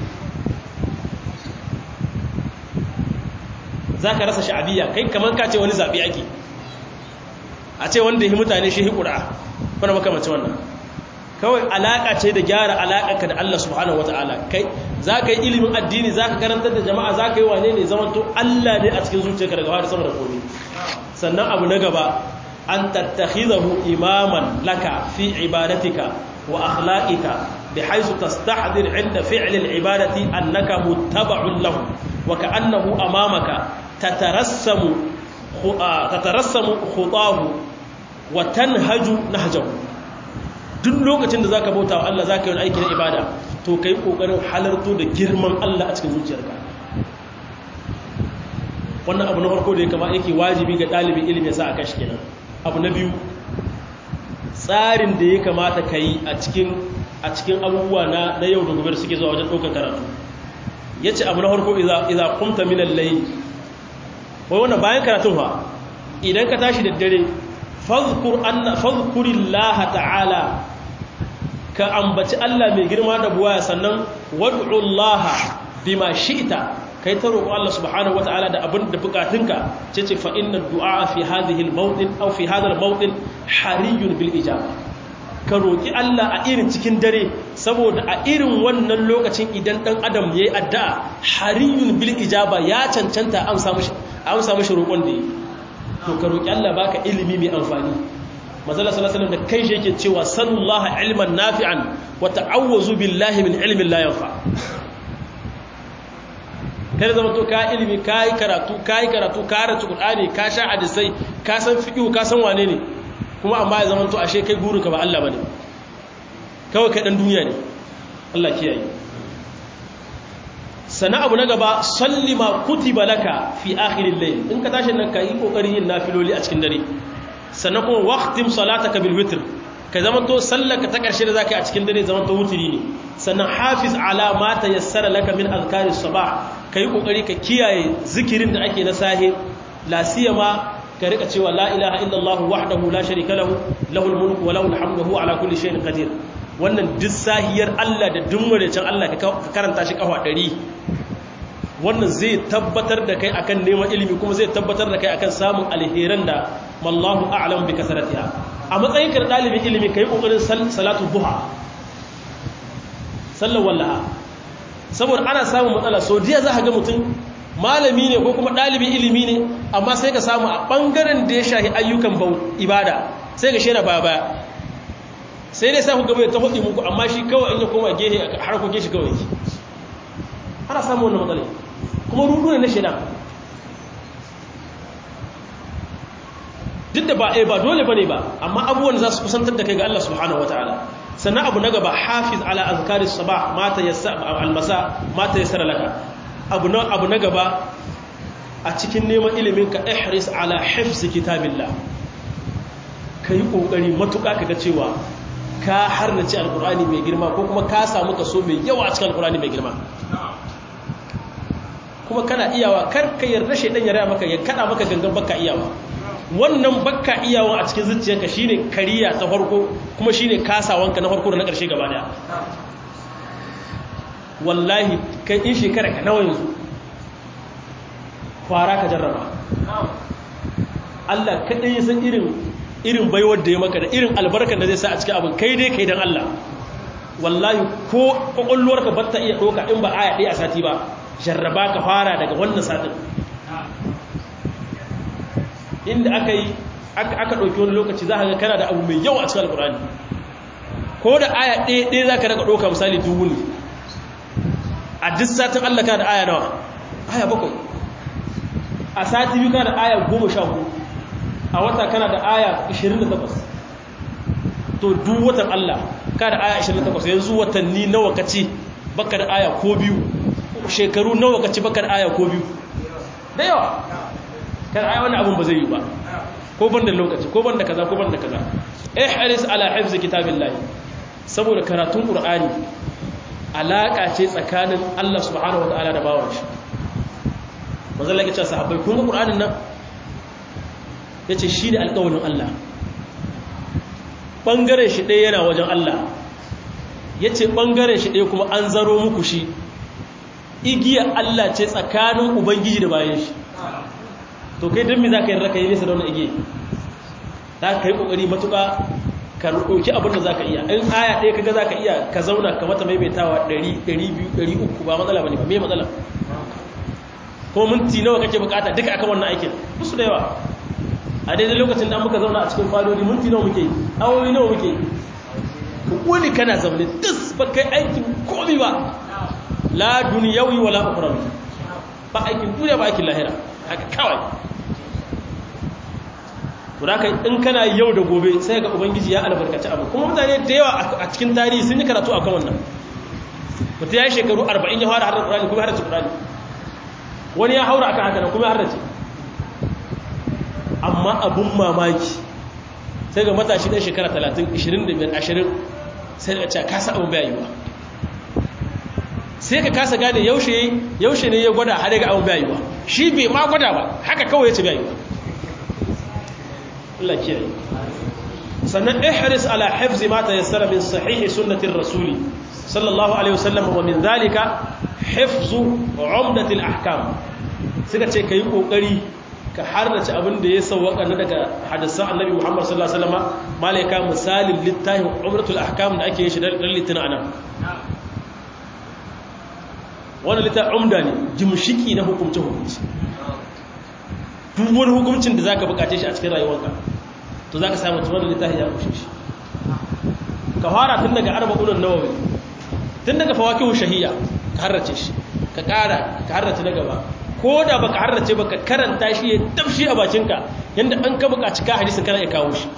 za ka rasa sha'abiyya kai kamar ka ce wani zaɓi ake a ce wanda yi mutane shi hikura wani makamacin wannan kawai alaƙa ce da gyara alaƙarka da Allah subhanahu wata'ala kai za ka yi ilimin addini za ka karantar da jama'a za ka yi wane ne zamanto Allah ne a cikin zuciyarka daga wani sama da komi sannan abu na gaba an tattakhizahu imaman laka fi ibadatika wa akhlaqika bihaythu tastahdir 'inda fi'l al-ibadati annaka muttaba'un lahu wa ka'annahu amamaka tatarassamu tatarassamu khutahu wa tanhaju nahjahu duk lokacin da zaka bauta wa Allah zaka yi wani aiki na ibada to kai kokarin halarto da girman Allah a cikin zuciyarka wannan abu na farko da ya kama yake wajibi ga dalibin ilimi ya sa aka shi kenan abu na biyu tsarin da ya kamata ka yi a cikin a cikin abubuwa na na yau da gobe da suke zuwa wajen ɗaukar karatu yace abu na farko idza idza qumta min al-layl wai wannan bayan karatun fa idan ka tashi da dare fadhkur anna fadhkurillaha ta'ala ka ambaci Allah mai girma da buwaya sannan wad'u Allah bima shi'ta kai ta roƙo Allah subhanahu wata'ala da abin da bukatunka ce ce fa inna du'a fi hadhihi al-mawdin aw fi hadha al-mawdin hariyun bil ijaba ka roƙi Allah a irin cikin dare saboda a irin wannan lokacin idan dan adam yayi addu'a hariyun bil ijaba ya cancanta amsa mishi amsa mishi roƙon da yi to ka roƙi Allah baka ilimi mai amfani manzala sallallahu alaihi da kai shi yake cewa sallallahu ilman nafi'an wa ta'awwazu billahi min ilmin la yanfa kada zama to ka ilimi kai karatu kai karatu ka karanta qur'ani ka sha hadisai ka san fiqh ka san wane ne kuma amma ya zama to ashe kai guru ka ba Allah bane kawai kai dan duniya ne Allah kiyaye sana abu na gaba salli ma kutiba laka fi akhiril layl in ka tashi nan ka yi kokarin yin nafiloli a cikin dare sannan kuma waqtim salataka bil witr ka zama to sallaka ta ƙarshe da zaka yi a cikin dare zama to wutiri ne sannan hafiz ala ma tayassara laka min azkari sabah kai kokari ka kiyaye zikirin da ake na sahe la siyama ka rika cewa la ilaha illallah wahdahu la sharika lahu lahul mulku wa lahul hamdu huwa ala kulli shay'in qadir wannan duk sahiyar Allah da duk can Allah ka karanta shi kafa 100 wannan zai tabbatar da kai akan neman ilimi kuma zai tabbatar da kai akan samun alheran da mallahu a'lam bi kasaratiha a matsayin ka dalibin ilimi kai kokarin salatu duha sallar wallaha saboda ana samun matsala so diya za ka ga mutum malami ne ko kuma dalibin ilimi ne amma sai ka samu a bangaren da ya shahi ayyukan bau ibada sai ka shera baya baya sai dai sa ku gaba ta hudu muku amma shi kawai in ya koma gehe harkokin shi kawai ana samun wannan matsala kuma rudu ne na shaidan duk da ba a ba dole ba ne ba amma abubuwan za su kusantar da kai ga Allah subhanahu wataala sannan abu na gaba hafiz ala azkari sabah mata yassa almasa mata yassara laka abu na abu na gaba a cikin neman ilimin ka ihris ala hifz kitabillah kai kokari matuka kaga cewa ka harnace alqur'ani mai girma ko kuma ka samu kaso mai yawa a cikin alqur'ani mai girma kuma kana iyawa kar ka yarda shaidan ya raya maka ya kada maka gangan baka iyawa wannan baka iyawa a cikin zuciyarka shine kariya ta farko kuma shine kasawanka na farko da na karshe gaba daya wallahi kai in shekara ka nawa yanzu fara ka jarraba Allah kadai ya san irin irin baiwar da ya maka da irin albarkar da zai sa a cikin abin kai dai kai dan Allah wallahi ko kwakwalwarka ba ta iya ɗauka in ba aya ɗaya a sati ba jarraba ka fara daga wannan satin inda aka yi aka ɗauki wani lokaci za ka ga kana da abu mai yawa a cikin alkurani ko da aya ɗaya ɗaya za ka daga ɗauka misali dubu ne a duk satin allah kana da aya nawa aya bakwai a sati biyu kana da aya goma sha hudu a wata kana da aya ishirin da takwas to duk watan allah kana da aya ishirin da takwas yanzu watanni nawa ka ci baka da aya ko biyu shekaru nawa ka ci bakar aya ko biyu da yawa kan aya wani abun ba zai yi ba ko ban da lokaci ko ban da kaza ko ban da kaza eh haris ala hifz kitabillah saboda karatun qur'ani alaka ce tsakanin Allah subhanahu wataala da bawan shi manzo Allah ya ce sahabbai kun ga qur'anin nan yace shi ne alƙawarin Allah bangaren shi ɗaya yana wajen Allah yace bangaren shi ɗaya kuma an zaro muku shi igiyar Allah ce tsakanin Ubangiji da bayan shi to kai don mi za ka yi raka yi nesa da wani igiya za ka yi ƙoƙari matuƙa ka ɗauki abin da za ka iya in aya ɗaya kaga za ka iya ka zauna ka mata maimaitawa 100 200 300 ba matsala ba ne ba mai matsala ko minti nawa kake bukata duka akan wannan aikin musu da yawa a daidai lokacin da muka zauna a cikin fadodi minti nawa muke awowi nawa muke wani kana zaune dis ba kai aikin komi ba la duniyawi wala ukhrawi ba aikin duniya ba aikin lahira haka kawai kai in kana yau da gobe sai ga ubangiji ya albarkaci abu kuma mutane da yawa a cikin tarihi sun yi karatu akan wannan mutum ya yi shekaru 40 ya fara harar Qur'ani kuma harar Qur'ani wani ya haura akan haka kuma ya harar amma abun mamaki sai ga matashi ɗan shekara 30 25 20 sai da ce kasa abun bai yiwa sai ka kasa gane yaushe yaushe ne ya gwada har ga abun bai yiwa shi bai ma gwada ba haka kawai ya ce bai yiwa Allah kiyaye sannan ihris ala hifzi ma tayassara min sahihi sunnatir rasuli sallallahu alaihi wasallam wa min zalika hifzu umdatil ahkam suka ce kai kokari ka harnace abin da ya sauwaka na daga hadisan annabi Muhammad sallallahu alaihi wasallam malaika misalin littafin umdatul ahkam da ake yin shi dan litina anan wannan littafin umda ne jimshiki na hukunci hukunci duk wani hukuncin da zaka bukace shi a cikin rayuwarka to zaka samu tuwar littafi ya kushe shi ka fara tun daga arba'un nawawi tun daga fawakihu shahiyya ka harrace shi ka kara ka harrace na gaba ko da baka harrace baka karanta shi ya tafshi a bakinka yanda an ka bukaci ka hadisin kana ya kawo shi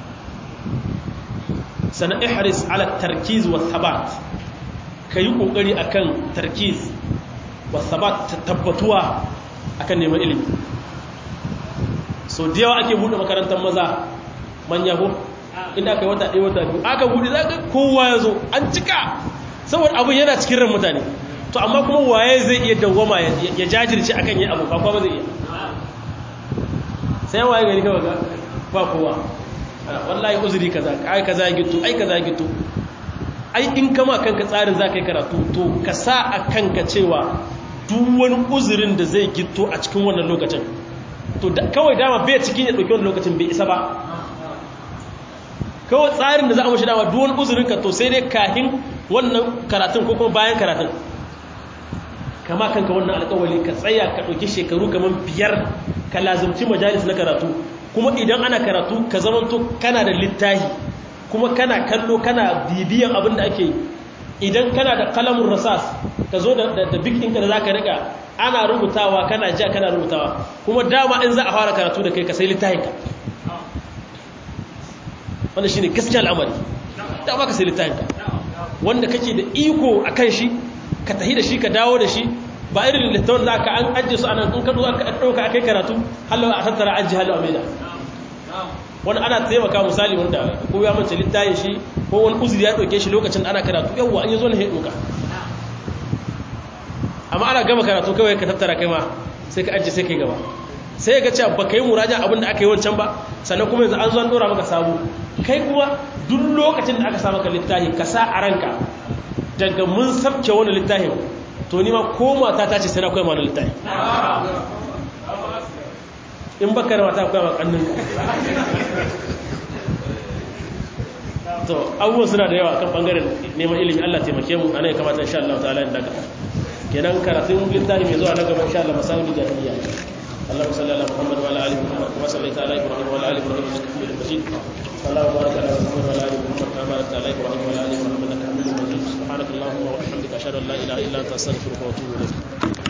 sana ihris ala tarkiz wa thabat kayi kokari akan tarkiz wa thabat tabbatuwa akan neman ilimi so da yawa ake buɗe makarantar maza manya ko inda aka yi wata ɗaya wata biyu aka buɗe za ka kowa ya zo an cika saboda abin yana cikin ran mutane to amma kuma waye zai iya dawwama ya jajirce akan yi abu ba kuma zai iya sai waye gari kawai ba kowa wallahi uzuri kaza ai kaza ya gitu ai kaza ya gitu ai in kama kanka tsarin za ka yi karatu to ka sa a kanka cewa duk wani uzurin da zai gito a cikin wannan lokacin to kawai dama bai cikin ya ɗauki wani lokacin bai isa ba kawai tsarin da za a mashi dama duk wani uzurin ka to sai dai kahin wannan karatun ko kuma bayan karatun kama kanka wannan alƙawali ka tsaya ka ɗauki shekaru kamar biyar ka lazumci majalis na karatu kuma idan ana karatu ka zamanto kana da littahi kuma kana kallo kana bibiyan abin da ake idan kana da kalamun rasas ka zo da big ɗinka da za ka riƙa ana rubutawa kana ja kana rubutawa kuma dama in za a fara karatu da kai ka sai littahinka wanda shi ne gaskiya al'amari dama ka sai littahinka wanda kake da iko a kan shi ka tahi da shi ka dawo da shi ba irin littafin da aka an ajiye su anan in ka ɗauka a kai karatu halawa a tattara ajiye halawa mai da wani ana taimaka misali wanda ko ya mace littayin shi ko wani uzuri ya ɗauke shi lokacin ana karatu yawwa an yi zo na haɗuka amma ana gama karatu kawai ka tattara kai ma sai ka ajiye sai kai gaba sai ga cewa ba ka yi murajan abin da aka yi wancan ba sannan kuma yanzu an zo an ɗora maka sabu kai kuma duk lokacin da aka sa maka littafi ka sa a ranka daga mun sabke wani littafin to ni ma ko mata ta ce sai na koya ma wani littafi in baka da mata koya ma kannin to abubuwan suna da yawa kan bangaren neman ilimi Allah taimake mu ana ya kamata insha Allah ta'ala in daga kenan karatun littafi mai zuwa na gaba insha Allah masawul jahiliya اللهم صل على محمد وعلى ال محمد كما صليت على ابراهيم وعلى ال ابراهيم انك حميد مجيد اللهم بارك على محمد وعلى ال محمد كما باركت على ابراهيم وعلى ال ابراهيم انك حميد مجيد سبحانك اللهم وبحمدك اشهد ان لا اله الا انت استغفرك واتوب اليك